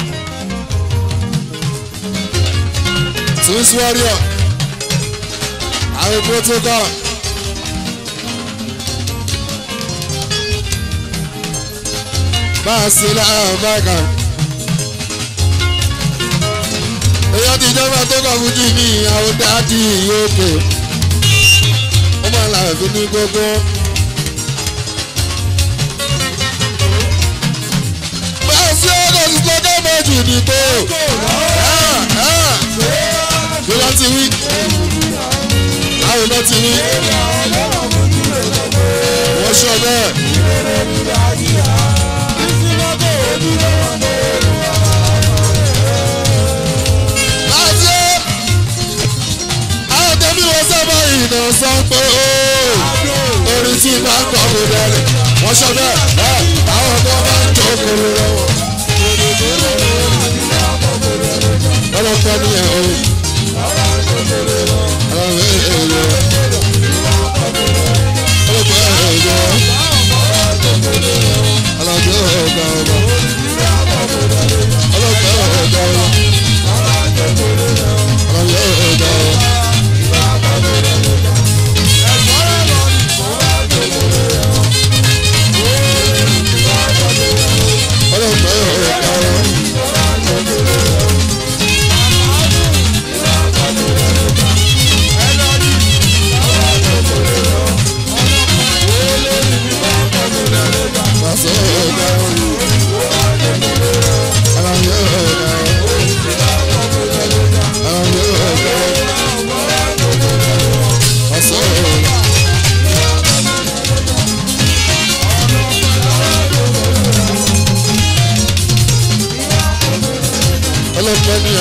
twins warrior àwọn protocol bá a ṣe láàrín bákan. èyàn ti jọba tó kọ fún jìnnì àwọn dáàdì òkè ó máa là fi ní gbogbo. báwo sí ọkọ̀ sí gbọ́dọ̀ méjì ní tó bí wọ́n ti wí àwọn náà ti wí wọ́n sọ bẹ́ẹ̀. láti àwọn tẹ́bí wọn sábà ìnà sọ pé ó orin tí máa ń kọ́ kó dẹ́rẹ̀ wọ́n sọ bẹ́ẹ̀ ẹ̀ àwọn ọmọ máa ń tó kóró lọ́wọ́. ọlọ́pàá ní ẹ̀ o. ọlọ́pàá ẹ̀ ẹ̀ lọ. ọlọ́pàá ẹ̀ ẹ̀ lọ. ọlọ́pàá ẹ̀ ẹ̀ lọ. ọlọ́pàá ẹ̀ ẹ̀ lọ. Ọlọ́pàá o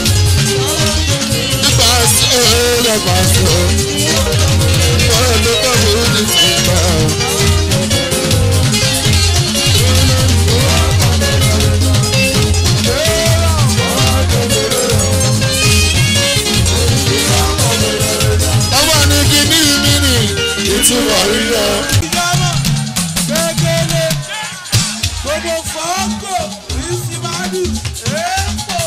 nípa sí o lọ́pàá sí o ọ̀rọ̀ tó kọ́ fún ti fi gbà o. ọwọ́ ni kíní mi nì ìtumọ̀ rírọ. ìjọba gbẹgẹlẹ gbogbo fọọkọ ìsìmádù èèpò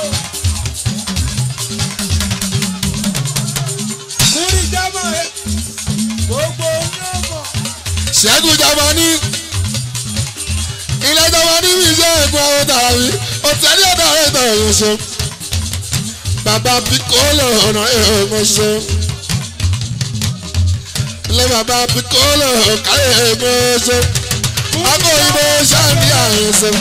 kúrì jọmọ ẹ gbogbo oníọmọ ṣẹ́gun jamani ilé jamani mi jẹ́ ẹ̀gbọ́n àwọn tàbí òtẹ́lẹ̀ ọ̀dọ̀ àwọn ètò ìyẹn ṣe bàbá pikolo ọ̀nà ẹ̀gbọ́n ṣe ilé bàbá pikolo káyọ̀ ẹ̀gbọ́n ṣe akọ ìbò ṣáàbí àyẹ̀ ṣe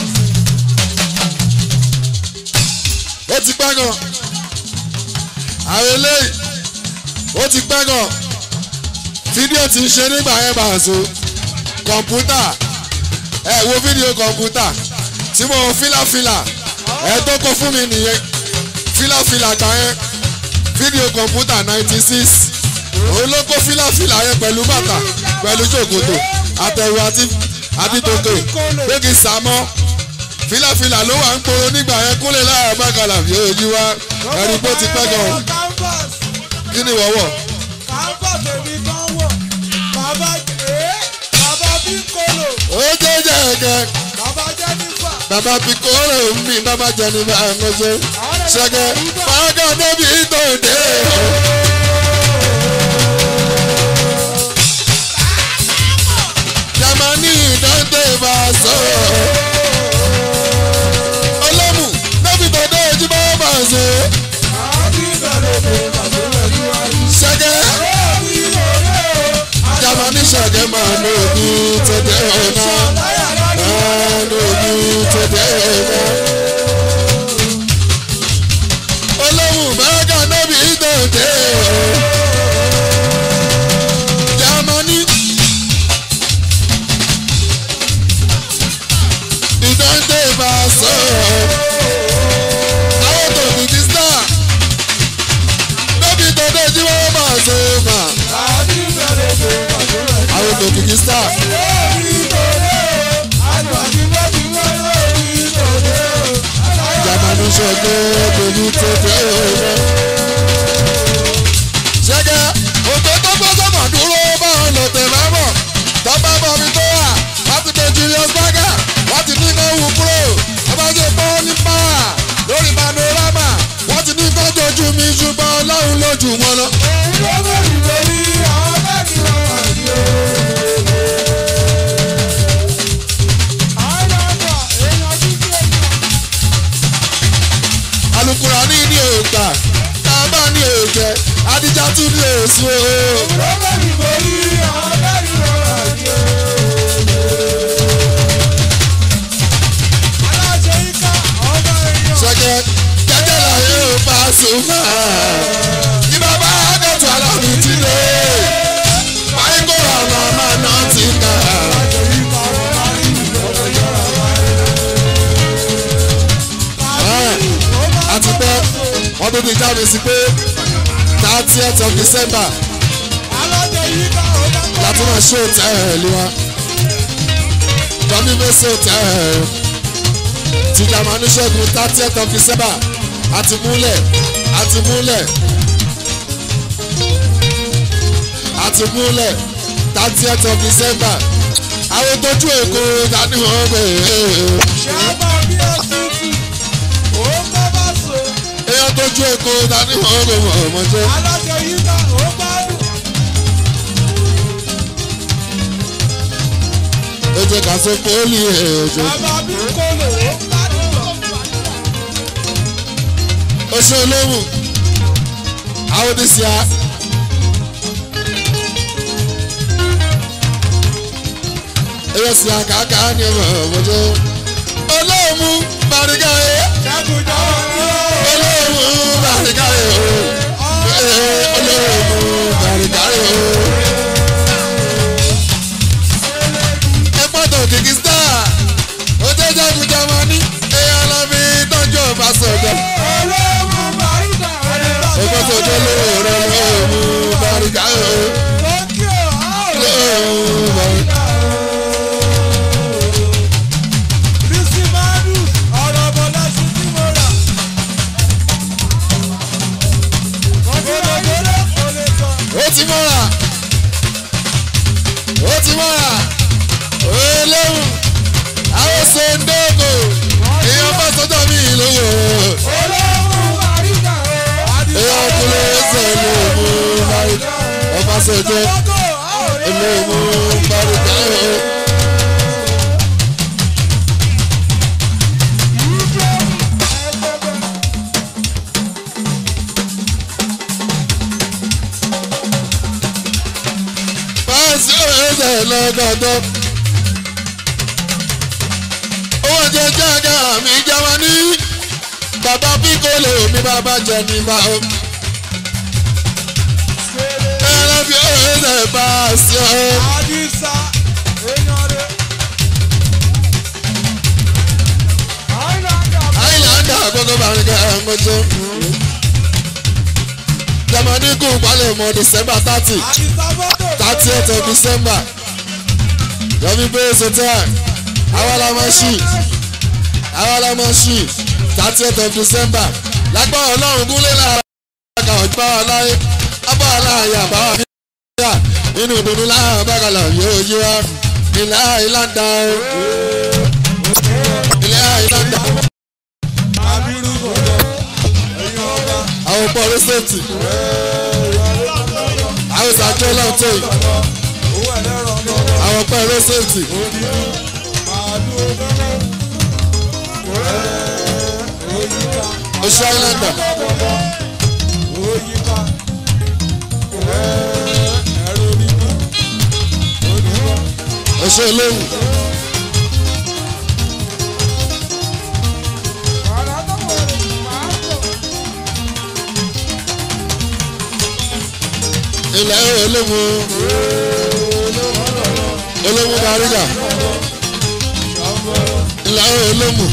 ó ti pẹ́ gan àwọn eléyìí ó ti pẹ́ gan fídíò ti ń ṣe nígbà yẹn bá a so kọ̀ǹpútà ẹ wo fídíò kọ̀ǹpútà tí mo fílàfílà ẹ tó kó fún mi nìyẹn fílàfílà gbà yẹn fídíò kọ̀ǹpútà ninety six òun ló kó fílàfílà yẹn pẹ̀lú bàtà pẹ̀lú ṣòkòtò àtẹ̀wò àti àbítòkè gbégi sàmọ́ fílàfílà ló wà ń poro nígbà yẹn kúnlẹ̀ láàrin bákàlà bí ojú wa ẹ̀rí bó ti pẹ́ gan canvas kí ni wọ́wọ́ canvas èmi kan wọ bàbá ẹ bàbá bí kolo ó jẹ́ jẹ́ ẹ̀kẹ́. bàbá jẹnifa bàbá pikoro mi bàbá jẹni bá ẹnọjẹ ṣẹgẹ fàákà débi ìtòǹdè jamani dante bá sọ olómù débi tòǹdè ojú bá bá sọ àbí bẹ̀rẹ̀ bẹ̀rẹ̀ bàbá rẹ̀ níwájú. ṣẹgẹ àbí òde o jamani ṣẹgẹ máa ní òbí tòǹdè ọ̀nà àláyà lọ́dún. máa ní òbí tòǹdè ọ̀nà. olómù fàákà débi ìtòǹdè jamani. ìdáńdé bá sọ àwọn tó kù kí sá lóbi tó dé tí wọ́n bá sọ mà àbí bẹ̀rẹ̀ bẹ̀rẹ̀ bàbá rẹ̀ àwọn tó kù kí sá lórí òde o àgbàdì lọ́dún lórí òde o àláyà jamani ṣẹgẹ pẹ̀lú tó dé ọ̀rẹ́. ṣẹgẹ òtò tó gbọ́ sọ́mọ̀ dúró bá wọn lọ tẹ̀ bá bọ̀ tó bá bọ̀ mi tó wà láti pé Julius Berger wọ́n ti ní kó wù kúrò ọba ṣe pọ́ ní pàwà lórí panorama wọ́n ti ní kó jojú mi ṣùgbọ́n ọlọ́run lójú wọn lọ. lórí lórí àwọn bẹ́ẹ̀ni wọn wà ní o. àwọn ọmọ èèyàn dúdú èèyàn. alukura ní ní ògbà tábà ní òjẹ adijá tún ní èso o. lórí lórí àwọn bẹ́ẹ̀ni wọn wà ní o. aláṣẹ yíká ọmọ èèyàn. ṣẹgẹ jẹjẹ láyé ò bá sùnmọ́ ní bàbá àgọ́tù alámi ti lé báyìí kó àwọn ọmọ náà ti kà. àti pé wọ́n tó ti jáde sí pé thirtieth of December aláṣẹ yíká ọmọ láti máa ṣe òtẹ́ẹ̀lì wa tọ́bí fèsì òtẹ́ẹ̀lì ti jamani ṣẹ́gun thirtieth of December àti múlẹ̀ àti múlẹ̀ àti múlẹ̀ thirtieth of December àwọn tójú èkó dání wọn gbé ṣáàbà bí ọtútù ó kọ́ bá so èèyàn tójú èkó dání wọn gbé wọn ọmọ jẹ. aláṣẹ yíká ó gbádùn. ó jẹ ká sọ pọ́ọ́lì èèjọ bàbá bí kolo ó gbádùn lọ. oṣù olóhùn àwọn oníṣẹ́ a. èèyàn sì àkàkà ní ọmọ ọmọdé olóhùn bàrígà ẹ ṣẹ́gun jọ̀wọ́ ní o. olóhùn bàrígà ẹ o olóhùn bàrígà ẹ o. ẹ gbọ́dọ̀ kìkì star ó jẹ́ jagun jamani èèyàn lọ fi tọ́jú ọba sọ̀dọ̀. olóòmù o olóhùn àríkà o. èèyàn kúlẹ̀ ẹsẹ̀ ló mú báyìí ọba ṣèjọ ló mú báyìí o. Báyìí ẹsẹ̀ lọ́gọ́dọ́. owó jẹjẹ àga mi jáwa ní bàbá píkólé mi bàbá jẹ ní bá o. ẹran fi ẹsẹ̀ bá a sí ọ. àdìsá èèyàn rẹ̀. àìlàndà àìlàndà àkókò bàrin kẹ́ ẹ̀ ń gbọ́jọ́. jamani kù palẹ̀ mọ́ december thirty àdìsá fọ́tò. thirtieth of december yọmi bẹ́ẹ̀ sọ́tẹ́ àwa la máa ṣì àwa la máa ṣì thirtieth of december lágbára ọlọ́run gúnlẹ̀ lára àgbà ọ̀gbá aláyé abá aláàyè àbáwá nígbà nínú ìdùnnú láàrín bàgàlà yóò yí wa ilẹ̀ àìláńdà o ilẹ̀ àìláńdà àbírú gbọ̀ngàn èèyàn ọba. àwọn pọ̀ rẹ́sẹ̀tì àwọn ìsàjọ́ náà tó yìí owó ẹlẹ́rọ gbọ̀ngàn. àwọn pọ̀ rẹ́sẹ̀tì màálù gbọ̀ngàn. òyìnbá. oṣù àìláńdà òyìnbá. ẹ̀rọ onígbà. onígbà. oṣù olóhùn ilẹ̀ olóhùn olóhùn bàrígà ilẹ̀ olóhùn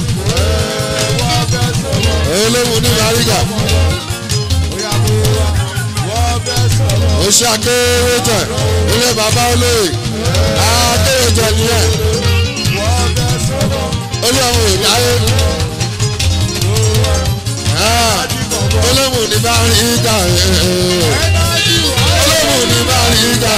olóhùn ní bàrígà oṣù akéwéjẹ ilé bàbá olóyè akéwéjẹ nìyẹn olóhùn ìdáyé olóhùn ní bàrígà olóhùn ní bàrígà.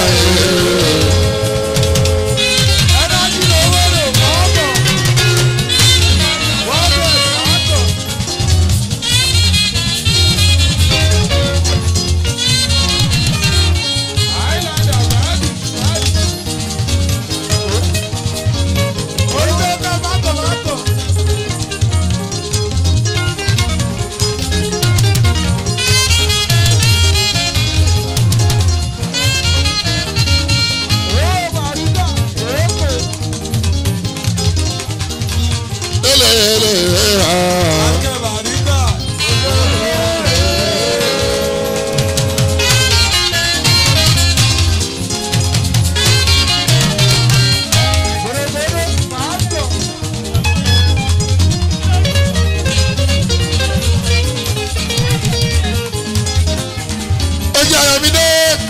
ojú ayọ̀ mi dé.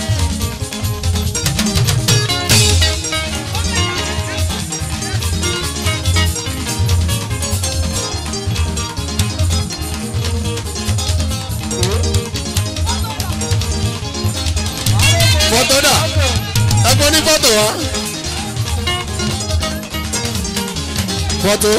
fọ́tò dà ẹgbẹ́ ní fọ́tò wa. fọ́tò.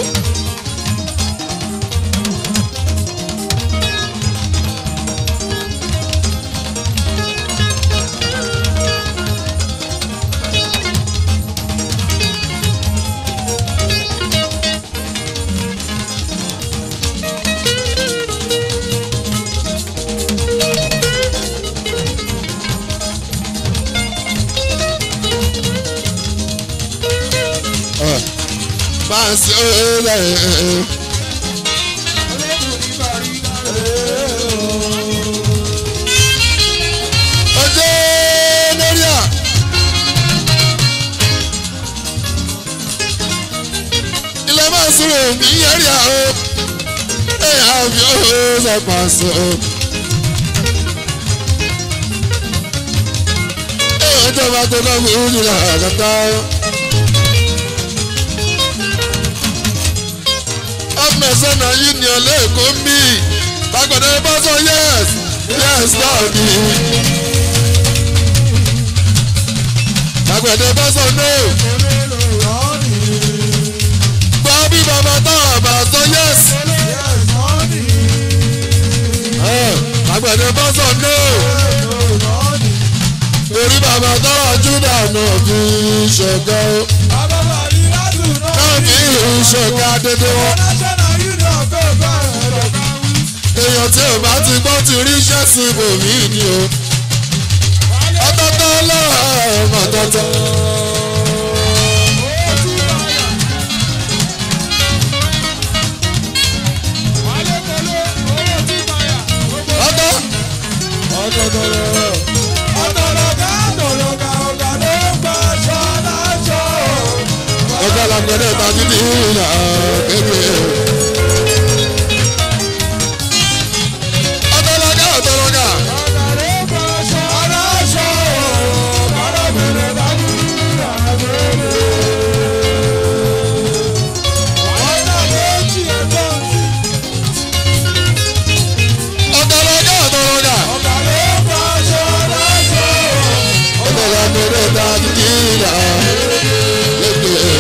Fancy ọ̀rẹ́ ọjọ́ mẹ́ríà. ilé máa ń sọ̀rọ̀ mi yẹ́rì àó ẹ̀ àbí ọ̀hún ṣàpàṣọ. ẹ̀ ọjọ́ bá tó kọ́ mi ń jìnnà àgàtà. mẹsàn-án union lẹ́ẹ̀kọ́ ń bì lágbàdo bá sọ yes yes náà ni lágbàdo bá sọ no gbọ́ bí bàbá táwọn àbá sọ yes àgbẹ̀dẹ bọ́sọ̀ náà orí bàbá tọ́wọ́ júdà náà fi ṣọ̀gá o náà fi ṣọ̀gá dédé wọn. èèyàn tí ò bá ti gbọ́ ti rí iṣẹ́ sí ibòmí ni o ọtọ́tọ́ lọ́wọ́ ọ̀tọ́tọ́. ọtọ́ ọgá làgbẹ̀dẹ tàbí ní ìlà kékeré. ọtọ́lọ́gá ọtọ́lọ́gá ọtọ́lọ́gá ọtọ́lọ́gá ọgá làgbẹ̀dẹ tàbí ní ìlà kékeré.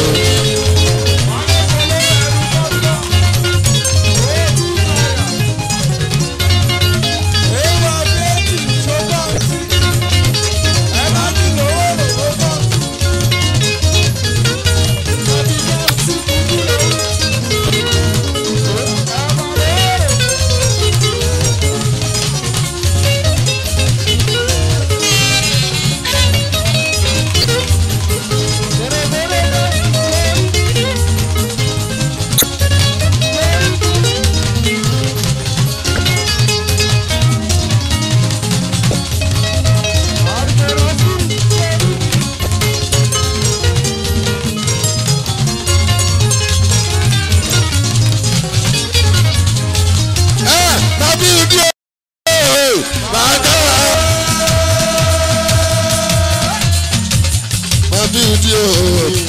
ẹ tàbí ìdí o bàtà tàbí ìdí o